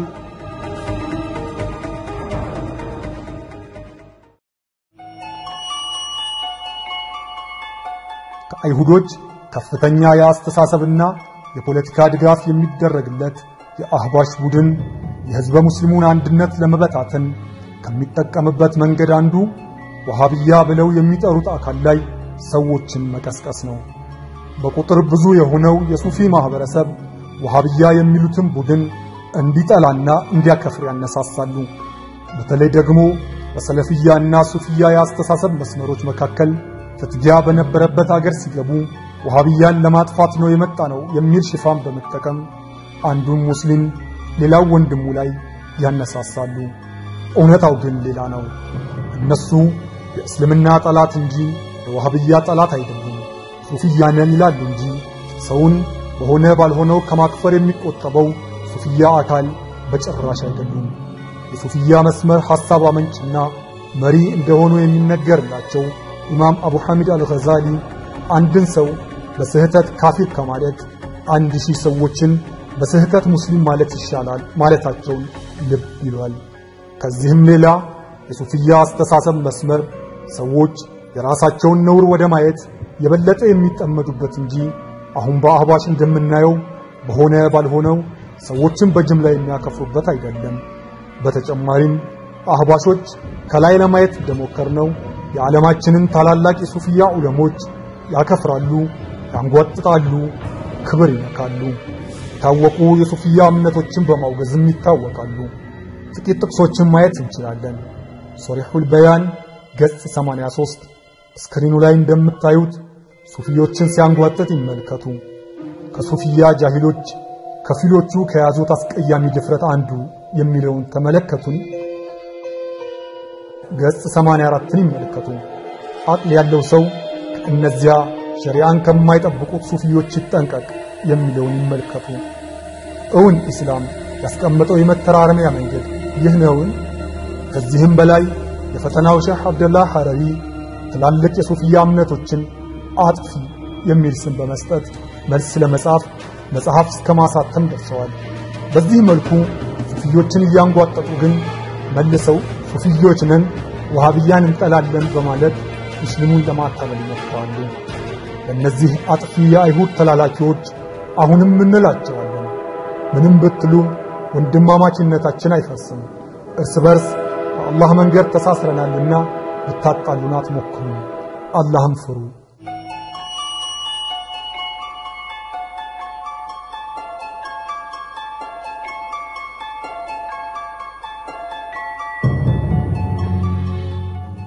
ከአይሁዶች ከፍተኛ የአስተሳሰብና የፖለቲካ ድጋፍ የሚደረግለት የአህባሽ ቡድን የሕዝበ ሙስሊሙን አንድነት ለመበታተን ከሚጠቀምበት መንገድ አንዱ ወሃብያ ብለው የሚጠሩት አካል ላይ ሰዎችን መቀስቀስ ነው። በቁጥር ብዙ የሆነው የሱፊ ማህበረሰብ ወሃብያ የሚሉትን ቡድን እንዲጠላና እንዲያከፍር ያነሳሳሉ። በተለይ ደግሞ በሰለፍያና ሱፊያ የአስተሳሰብ መስመሮች መካከል ፍትጊያ በነበረበት አገር ሲገቡ ወሃብያን ለማጥፋት ነው የመጣ ነው የሚል ሽፋን በመጠቀም አንዱን ሙስሊም ሌላው ወንድሙ ላይ ያነሳሳሉ። እውነታው ግን ሌላ ነው። እነሱ የእስልምና ጠላት እንጂ የወሃብያ ጠላት አይደሉም። ሱፊያ ነን ይላሉ እንጂ ሰውን በሆነ ባልሆነው ከማክፈር የሚቆጠበው ሱፊያ አካል በጭራሽ አይደሉም። የሱፊያ መስመር ሐሳብ አመንጭና መሪ እንደሆኑ የሚነገርላቸው ኢማም አቡ ሐሚድ አልገዛሊ አንድን ሰው በስህተት ካፊር ከማለት አንድ ሺህ ሰዎችን በስህተት ሙስሊም ማለት ይሻላል ማለታቸውን ልብ ይሏል። ከዚህም ሌላ የሱፊያ አስተሳሰብ መስመር ሰዎች የራሳቸውን ነውር ወደ ማየት የበለጠ የሚጠመዱበት እንጂ አሁን በአህባሽ እንደምናየው በሆነ ባልሆነው ሰዎችን በጅምላ የሚያከፍሩበት አይደለም። በተጨማሪም አህባሾች ከላይ ለማየት እንደሞከርነው የዓለማችንን ታላላቅ የሱፊያ ዑለሞች ያከፍራሉ፣ ያንጓጥጣሉ፣ ክብር ይነካሉ። የታወቁ የሱፊያ እምነቶችን በማውገዝም ይታወቃሉ። ጥቂት ጥቅሶችን ማየት እንችላለን። ሶሪሑል በያን ገጽ 83 ስክሪኑ ላይ እንደምታዩት ሱፊዮችን ሲያንጓጥጥ ይመልከቱ። ከሱፊያ ጃሂሎች ከፊሎቹ ከያዙት አስቀያሚ ድፍረት አንዱ የሚለውን ተመለከቱን። ገጽ 84ን ይመለከቱ። አቅል ያለው ሰው ከእነዚያ ሸሪዓን ከማይጠብቁት ሱፊዮች ይጠንቀቅ የሚለውን ይመልከቱ። እውን ኢስላም ያስቀመጠው የመተራረሚያ መንገድ ይህ ነውን? ከዚህም በላይ የፈተናው ሼህ አብደላህ ሐረሪ ትላልቅ የሱፊያ እምነቶችን አጥፊ የሚል ስም በመስጠት መልስ ለመጻፍ መጽሐፍ እስከ ማሳተም ደርሰዋል። በዚህ መልኩ ሱፊዮችን እያንጓጠጡ ግን መልሰው ሱፊዮች ነን ወሃብያን እንጠላለን በማለት ሙስሊሙን ለማታለል ይሞክራሉ። ለእነዚህ አጥፊ የአይሁድ ተላላኪዎች አሁንም እንላቸዋለን፣ ምንም ብትሉ ወንድማማችነታችን አይፈርስም። እርስ በርስ በአላህ መንገድ ተሳስረናልና ልታጣሉን አትሞክሩ፣ አላህም ፍሩ።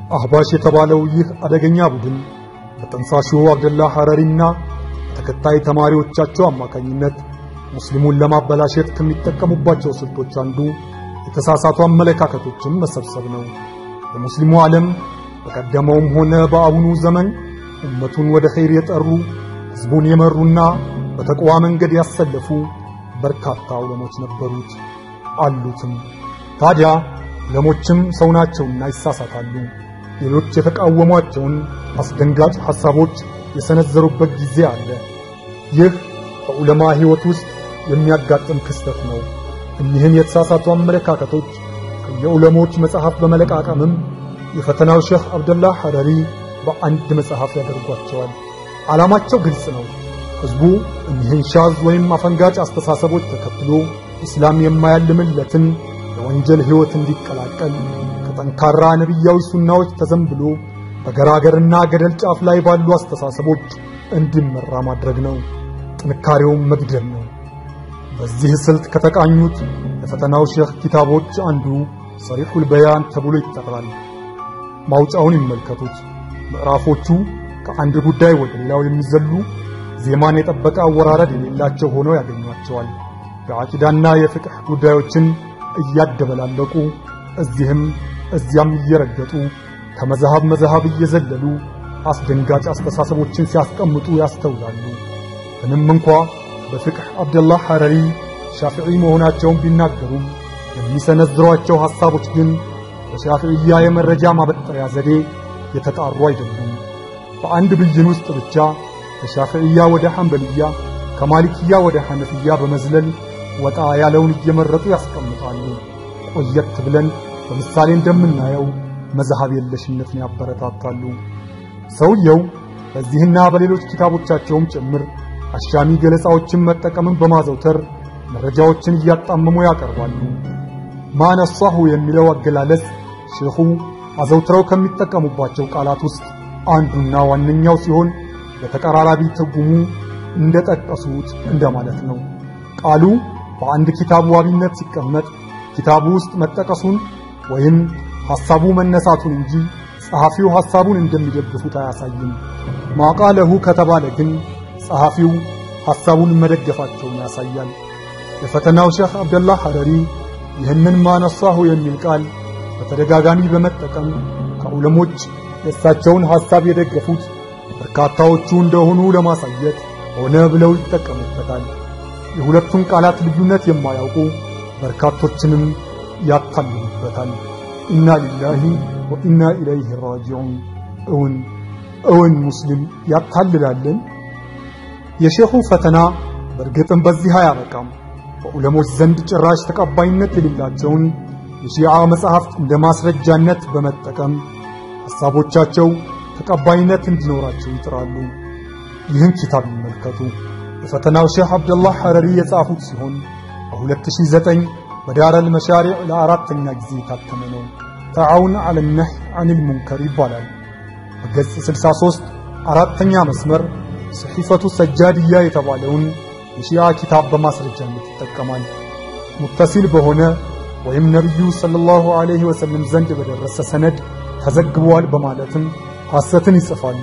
አህባሽ የተባለው ይህ አደገኛ ቡድን በጠንሳሹ አብደላ ሐረሪና በተከታይ ተማሪዎቻቸው አማካኝነት ሙስሊሙን ለማበላሸት ከሚጠቀሙባቸው ስልቶች አንዱ የተሳሳቱ አመለካከቶችን መሰብሰብ ነው። በሙስሊሙ ዓለም በቀደመውም ሆነ በአሁኑ ዘመን ኡመቱን ወደ ኸይር የጠሩ ሕዝቡን የመሩና በተቅዋ መንገድ ያሰለፉ በርካታ ዑለሞች ነበሩት አሉትም። ታዲያ ዑለሞችም ሰው ናቸውና ይሳሳታሉ። ሌሎች የተቃወሟቸውን አስደንጋጭ ሐሳቦች የሰነዘሩበት ጊዜ አለ። ይህ በዑለማ ሕይወት ውስጥ የሚያጋጥም ክስተት ነው። እኒህን የተሳሳቱ አመለካከቶች ከየዑለሞች መጽሐፍ በመለቃቀምም የፈተናው ሼኽ አብደላህ ሐረሪ በአንድ መጽሐፍ ያደርጓቸዋል። ዓላማቸው ግልጽ ነው። ሕዝቡ እኒህን ሻዝ ወይም አፈንጋጭ አስተሳሰቦች ተከትሎ ኢስላም የማያልምለትን የወንጀል ሕይወት እንዲቀላቀል ከጠንካራ ነቢያዊ ሱናዎች ተዘንብሎ በገራገርና ገደል ጫፍ ላይ ባሉ አስተሳሰቦች እንዲመራ ማድረግ ነው። ጥንካሬውም መግደል ነው። በዚህ ስልት ከተቃኙት የፈተናው ሼኽ ኪታቦች አንዱ ሰሪሑል በያን ተብሎ ይጠራል። ማውጫውን ይመልከቱት። ምዕራፎቹ ከአንድ ጉዳይ ወደ ሌላው የሚዘሉ ዜማን የጠበቀ አወራረድ የሌላቸው ሆነው ያገኟቸዋል። የዓቂዳና የፍቅህ ጉዳዮችን እያደበላለቁ እዚህም እዚያም እየረገጡ ከመዛሃብ መዛሃብ እየዘለሉ አስደንጋጭ አስተሳሰቦችን ሲያስቀምጡ ያስተውላሉ። ምንም እንኳ በፍቅህ አብደላህ ሐረሪ ሻፊዒ መሆናቸውን ቢናገሩም የሚሰነዝሯቸው ሐሳቦች ግን በሻፊዕያ የመረጃ ማበጠሪያ ዘዴ የተጣሩ አይደሉም። በአንድ ብይን ውስጥ ብቻ ከሻፊዕያ ወደ ሐንበልያ ከማሊክያ ወደ ሐነፍያ በመዝለል ወጣ ያለውን እየመረጡ ያስቀምጣሉ። ቆየት ብለን በምሳሌ እንደምናየው መዝሃብ የለሽነትን ያበረታታሉ። ሰውየው በዚህና በሌሎች ኪታቦቻቸውም ጭምር አሻሚ ገለጻዎችን መጠቀምን በማዘውተር መረጃዎችን እያጣመሙ ያቀርባሉ። ማነሷሁ የሚለው አገላለጽ ሼኹ አዘውትረው ከሚጠቀሙባቸው ቃላት ውስጥ አንዱና ዋነኛው ሲሆን በተቀራራቢ ትርጉሙ እንደጠቀሱት እንደማለት ነው። ቃሉ በአንድ ኪታብ ዋቢነት ሲቀመጥ ኪታቡ ውስጥ መጠቀሱን ወይም ሐሳቡ መነሳቱን እንጂ ጸሐፊው ሐሳቡን እንደሚደግፉት አያሳይም። ማቃለሁ ከተባለ ግን ጸሐፊው ሐሳቡን መደገፋቸውን ያሳያል። የፈተናው ሼኽ አብደላህ ሐረሪ ይህንን ማነሳሁ የሚል ቃል በተደጋጋሚ በመጠቀም ከዑለሞች የእሳቸውን ሐሳብ የደገፉት በርካታዎቹ እንደሆኑ ለማሳየት ሆነ ብለው ይጠቀሙበታል። የሁለቱን ቃላት ልዩነት የማያውቁ በርካቶችንም ያታልሉበታል። ኢና ሊላሂ ወኢና ኢለይሂ ራጂዑን። እውን እውን ሙስሊም ያታልላልን? የሼኹ ፈተና በእርግጥም በዚህ አያበቃም። በዑለሞች ዘንድ ጭራሽ ተቀባይነት የሌላቸውን የሺዓ መጽሐፍት እንደ ማስረጃነት በመጠቀም ሐሳቦቻቸው ተቀባይነት እንዲኖራቸው ይጥራሉ። ይህን ኪታብ ይመልከቱ። የፈተናው ሼኽ አብደላህ ሐረሪ የጻፉት ሲሆን በ2009 በዳረል መሻሪዕ ለአራተኛ ጊዜ የታተመ ነው። ተዓውን ዐለ ነህይ ዐኒል ሙንከር ይባላል። በገጽ 63 አራተኛ መስመር ሰሒፈቱ ሰጃድያ የተባለውን የሺዓ ኪታብ በማስረጃነት ይጠቀማል። ሙተሲል በሆነ ወይም ነቢዩ ሰለላሁ ዐለይሂ ወሰለም ዘንድ በደረሰ ሰነድ ተዘግቧል በማለትም ሐሰትን ይጽፋሉ።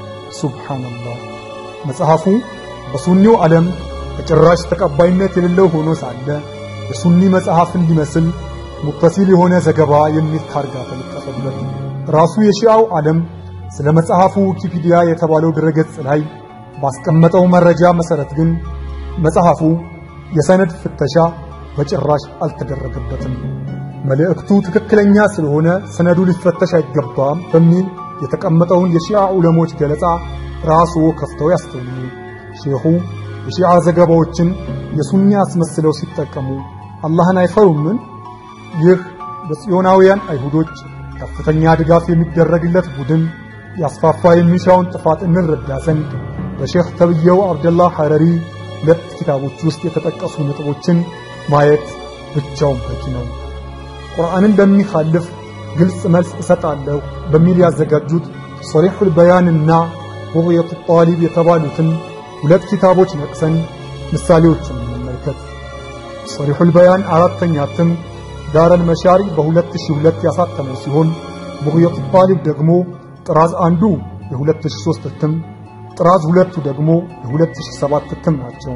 ሱብሓነላህ። መጽሐፉ በሱኒው ዓለም በጭራሽ ተቀባይነት የሌለው ሆኖ ሳለ የሱኒ መጽሐፍ እንዲመስል ሙተሲል የሆነ ዘገባ የሚል ታርጋ ተለጠፈበት። ራሱ የሺዓው ዓለም ስለ መጽሐፉ ዊኪፒዲያ የተባለው ድረገጽ ላይ ባስቀመጠው መረጃ መሰረት ግን መጽሐፉ የሰነድ ፍተሻ በጭራሽ አልተደረገበትም። መልእክቱ ትክክለኛ ስለሆነ ሰነዱ ሊፈተሽ አይገባም በሚል የተቀመጠውን የሺዓ ዑለሞች ገለጻ ራስዎ ከፍተው ያስተውሉ። ሼኹ የሺዓ ዘገባዎችን የሱኒ አስመስለው ሲጠቀሙ አላህን አይፈሩምን? ይህ በጽዮናውያን አይሁዶች ከፍተኛ ድጋፍ የሚደረግለት ቡድን ያስፋፋ የሚሻውን ጥፋት እንረዳ ዘንድ በሼኽ ተብየው አብደላህ ሐረሪ ሁለት ኪታቦች ውስጥ የተጠቀሱ ነጥቦችን ማየት ብቻውን በቂ ነው። ቁርአንን በሚኻልፍ ግልጽ መልስ እሰጣለሁ በሚል ያዘጋጁት ሶሪሑል በያንና ቡግየቱ ጣሊብ የተባሉትን ሁለት ኪታቦች ነቅሰን ምሳሌዎችን እንመልከት። ሶሪሑል በያን አራተኛ እትም ዳረል መሻሪ በ2002 ያሳተመው ሲሆን ቡግየቱ ጣሊብ ደግሞ ጥራዝ አንዱ የ2003 እትም ጥራዝ ሁለቱ ደግሞ የ2007 እትም ናቸው።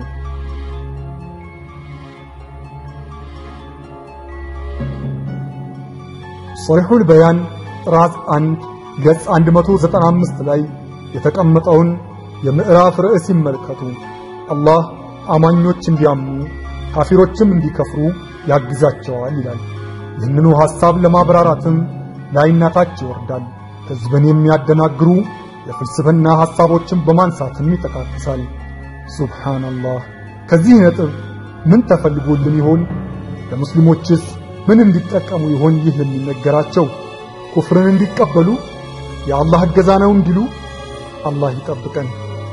ሶሪሑል በያን ጥራዝ 1 ገጽ 195 ላይ የተቀመጠውን የምዕራፍ ርዕስ ይመልከቱ። አላህ አማኞች እንዲያምኑ ካፊሮችም እንዲከፍሩ ያግዛቸዋል ይላል። ይህንኑ ሐሳብ ለማብራራትም ላይና ታች ይወርዳል። ሕዝብን የሚያደናግሩ የፍልስፍና ሐሳቦችን በማንሳትም ይጠቃቅሳል። ሱብሓነላህ። ከዚህ ነጥብ ምን ተፈልጎልን ይሆን? ለሙስሊሞችስ ምን እንዲጠቀሙ ይሆን ይህ የሚነገራቸው? ኩፍርን እንዲቀበሉ የአላህ እገዛ ነው እንዲሉ? አላህ ይጠብቀን።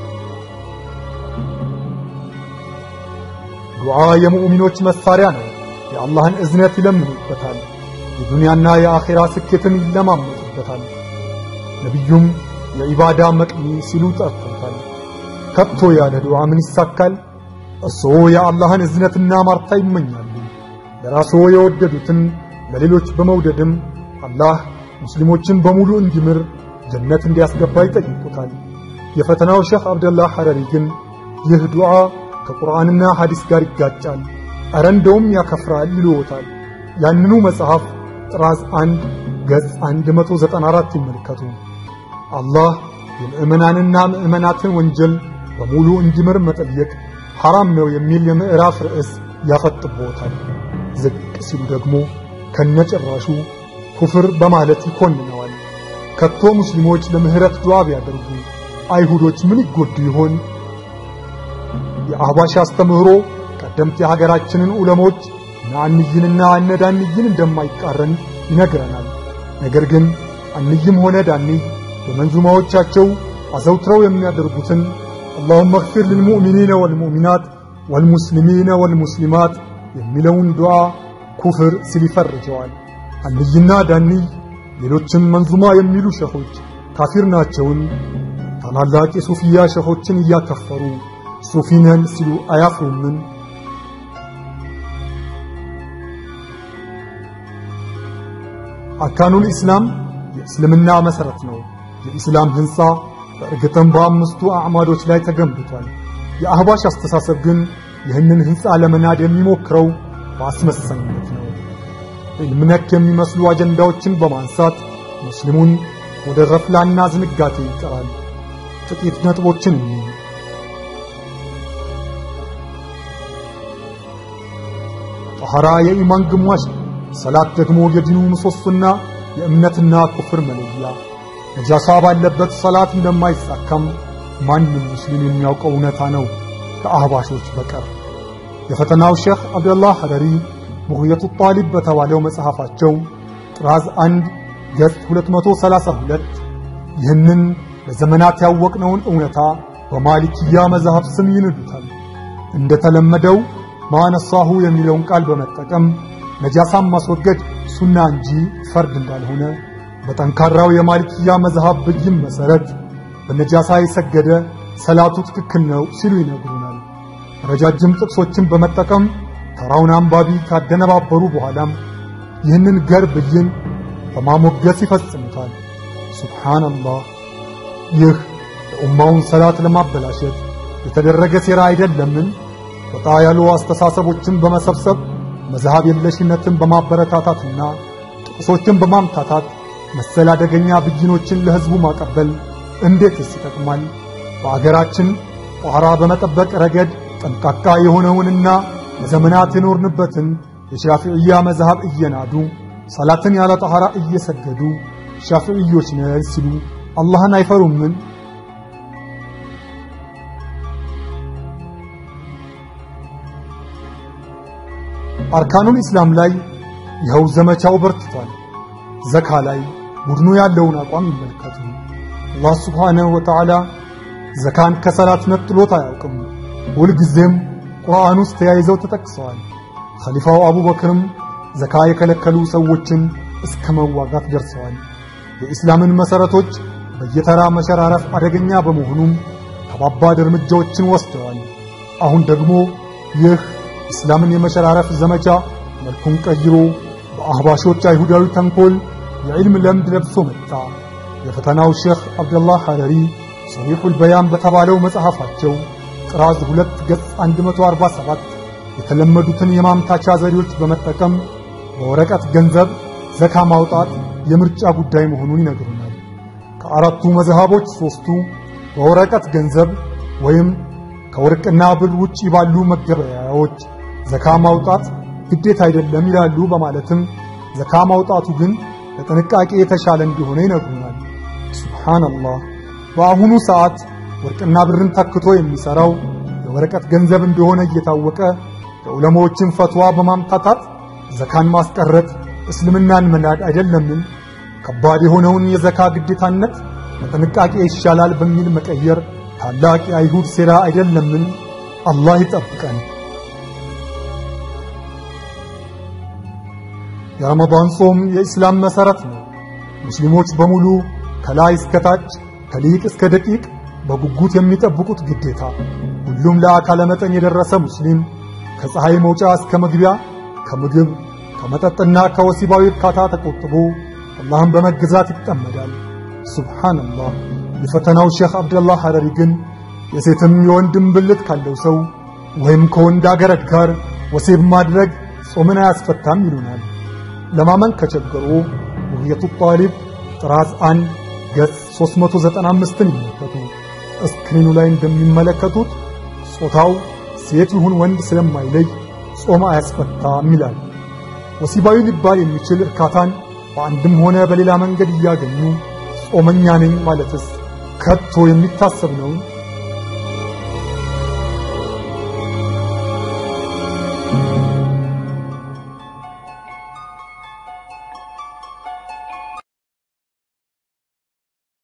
ዱዓ የሙእሚኖች መሳሪያ ነው። የአላህን እዝነት ይለምኑበታል። የዱንያና የአኼራ ስኬትን ይለማመጡበታል። ነቢዩም የኢባዳ መቅኒ ሲሉ ጠርተውታል። ከቶ ያለ ዱዓ ምን ይሳካል? እርስዎ የአላህን እዝነትና ማርታ ይመኛሉ። ለራስዎ የወደዱትን ለሌሎች በመውደድም አላህ ሙስሊሞችን በሙሉ እንዲምር ጀነት እንዲያስገባ ይጠይቁታል። የፈተናው ሼኽ አብደላህ ሐረሪ ግን ይህ ዱዓ ከቁርአንና ሐዲስ ጋር ይጋጫል፣ ኧረ እንደውም ያከፍራል ይልዎታል። ያንኑ መጽሐፍ ጥራዝ 1 ገጽ 194 ይመልከቱ። አላህ የምእመናንና ምእመናትን ወንጀል በሙሉ እንዲምር መጠየቅ ሐራም ነው የሚል የምዕራፍ ርዕስ ያፈጥቦታል። ዝቅ ሲሉ ደግሞ ከነጭራሹ ኩፍር በማለት ይኮንነዋል። ከቶ ሙስሊሞች ለምህረት ዱዓ ቢያደርጉ አይሁዶች ምን ይጎዱ ይሆን? የአህባሽ አስተምህሮ ቀደምት የሀገራችንን ዑለሞች እነ አንይንና እነ ዳንይን እንደማይቃረን ይነግረናል። ነገር ግን አንይም ሆነ ዳንይ በመንዙማዎቻቸው አዘውትረው የሚያደርጉትን አላሁመ እግፊር ልልሙእሚኒነ ወልሙእሚናት ወልሙስሊሚነ ወልሙስሊማት የሚለውን ዱዓ ኩፍር ሲል ይፈርጀዋል። አንይና ዳንይ ሌሎችን መንዙማ የሚሉ ሸኾች ካፊር ናቸውን? ታላላቅ የሱፊያ ሸኾችን እያከፈሩ ሱፊነን ሲሉ አያፍሩምን? አርካኑል ኢስላም የእስልምና መሠረት ነው። የኢስላም ሕንፃ በእርግጥም በአምስቱ አዕማዶች ላይ ተገንብቷል። የአህባሽ አስተሳሰብ ግን ይህንን ሕንፃ ለመናድ የሚሞክረው በአስመሳይነት ነው። ዕልም ነክ የሚመስሉ አጀንዳዎችን በማንሳት ሙስሊሙን ወደ ረፍላና ዝንጋቴ ይጠራል። ጥቂት ነጥቦችን እኒ ጠኋራ የኢማን ግማሽ ነው። ሰላት ደግሞ የዲኑ ምሰሶና የእምነትና ኩፍር መለያ። ነጃሳ ባለበት ሰላት እንደማይሳካም ማንም ሙስሊም የሚያውቀው እውነታ ነው ከአህባሾች በቀር። የፈተናው ሼኽ አብደላህ ሐረሪ ቡግየቱ ጣሊብ በተባለው መጽሐፋቸው ጥራዝ 1 ገጽ 232 ይህንን ለዘመናት ያወቅነውን እውነታ በማሊኪያ መዝሐብ ስም ይንዱታል። እንደተለመደው ማነሳሁ የሚለውን ቃል በመጠቀም ነጃሳን ማስወገድ ሱና እንጂ ፈርድ እንዳልሆነ በጠንካራው የማሊኪያ መዝሐብ ብይን መሰረት በነጃሳ የሰገደ ሰላቱ ትክክል ነው ሲሉ ይነግሩናል። ረጃጅም ጥቅሶችን በመጠቀም ተራውን አንባቢ ካደነባበሩ በኋላም ይህንን ገር ብይን በማሞገስ ይፈጽሙታል። ሱብሓነላህ። ይህ የኡማውን ሰላት ለማበላሸት የተደረገ ሴራ አይደለምን? ወጣ ያሉ አስተሳሰቦችን በመሰብሰብ መዝሃብ የለሽነትን በማበረታታትና ጥቅሶችን በማምታታት መሰል አደገኛ ብይኖችን ለሕዝቡ ማቀበል እንዴትስ ይጠቅማል? በአገራችን ጧራ በመጠበቅ ረገድ ጠንቃቃ የሆነውንና ለዘመናት የኖርንበትን የሻፊዕያ መዝሃብ እየናዱ ሰላትን ያለ ጣሃራ እየሰገዱ ሻፊዕዮች ነን ሲሉ አላህን አይፈሩምን? አርካኑል ኢስላም ላይ ይኸው ዘመቻው በርትቷል። ዘካ ላይ ቡድኑ ያለውን አቋም ይመልከቱ። አላህ ሱብሓነሁ ወተዓላ ዘካን ከሰላት ነጥሎት አያውቅም። ሁልጊዜም ቁርአን ውስጥ ተያይዘው ተጠቅሰዋል። ኸሊፋው አቡበክርም ዘካ የከለከሉ ሰዎችን እስከ መዋጋት ደርሰዋል። የኢስላምን መሠረቶች በየተራ መሸራረፍ አደገኛ በመሆኑም ከባባድ እርምጃዎችን ወስደዋል። አሁን ደግሞ ይህ ኢስላምን የመሸራረፍ ዘመቻ መልኩን ቀይሮ በአህባሾች አይሁዳዊ ተንኮል የዕልም ለምድ ለብሶ መጣ። የፈተናው ሼኽ አብደላህ ሐረሪ ሰሒሑል በያን በተባለው መጽሐፋቸው ጥራዝ 2 ገጽ 147 የተለመዱትን የማምታቻ ዘዴዎች በመጠቀም በወረቀት ገንዘብ ዘካ ማውጣት የምርጫ ጉዳይ መሆኑን ይነግሩናል። ከአራቱ መዝሃቦች ሦስቱ በወረቀት ገንዘብ ወይም ከወርቅና ብር ውጪ ባሉ መገበያያዎች ዘካ ማውጣት ግዴታ አይደለም ይላሉ። በማለትም ዘካ ማውጣቱ ግን ለጥንቃቄ የተሻለ እንደሆነ ይነግሩናል። ሱብሃንአላህ። በአሁኑ ሰዓት ወርቅና ብርን ተክቶ የሚሰራው የወረቀት ገንዘብ እንደሆነ እየታወቀ የዑለማዎችን ፈትዋ በማምታታት ዘካን ማስቀረት እስልምናን መናድ አይደለምን? ከባድ የሆነውን የዘካ ግዴታነት ለጥንቃቄ ይሻላል በሚል መቀየር ታላቅ የአይሁድ ሴራ አይደለምን? አላህ ይጠብቀን። የረመዳን ጾም የኢስላም መሠረት ነው። ሙስሊሞች በሙሉ ከላይ እስከ ታች ከሊቅ እስከ ደቂቅ በጉጉት የሚጠብቁት ግዴታ። ሁሉም ለአካለ መጠን የደረሰ ሙስሊም ከፀሐይ መውጫ እስከ መግቢያ ከምግብ ከመጠጥና ከወሲባዊ እርካታ ተቆጥቦ አላህን በመገዛት ይጠመዳል። ሱብሓነላህ። የፈተናው ሼኽ አብደላህ ሐረሪ ግን የሴትም የወንድም ብልት ካለው ሰው ወይም ከወንድ አገረድ ጋር ወሲብ ማድረግ ጾምን አያስፈታም ይሉናል። ለማመን ከቸገሩ ውህየቱ ጣሊብ ጥራዝ 1 ገጽ 395ን ይመለከቱ። እስክሪኑ ላይ እንደሚመለከቱት ጾታው ሴት ይሁን ወንድ ስለማይለይ ጾም አያስፈታም ይላል። ወሲባዊ ሊባል የሚችል እርካታን በአንድም ሆነ በሌላ መንገድ እያገኙ ጾመኛ ነኝ ማለትስ ከቶ የሚታሰብ ነው?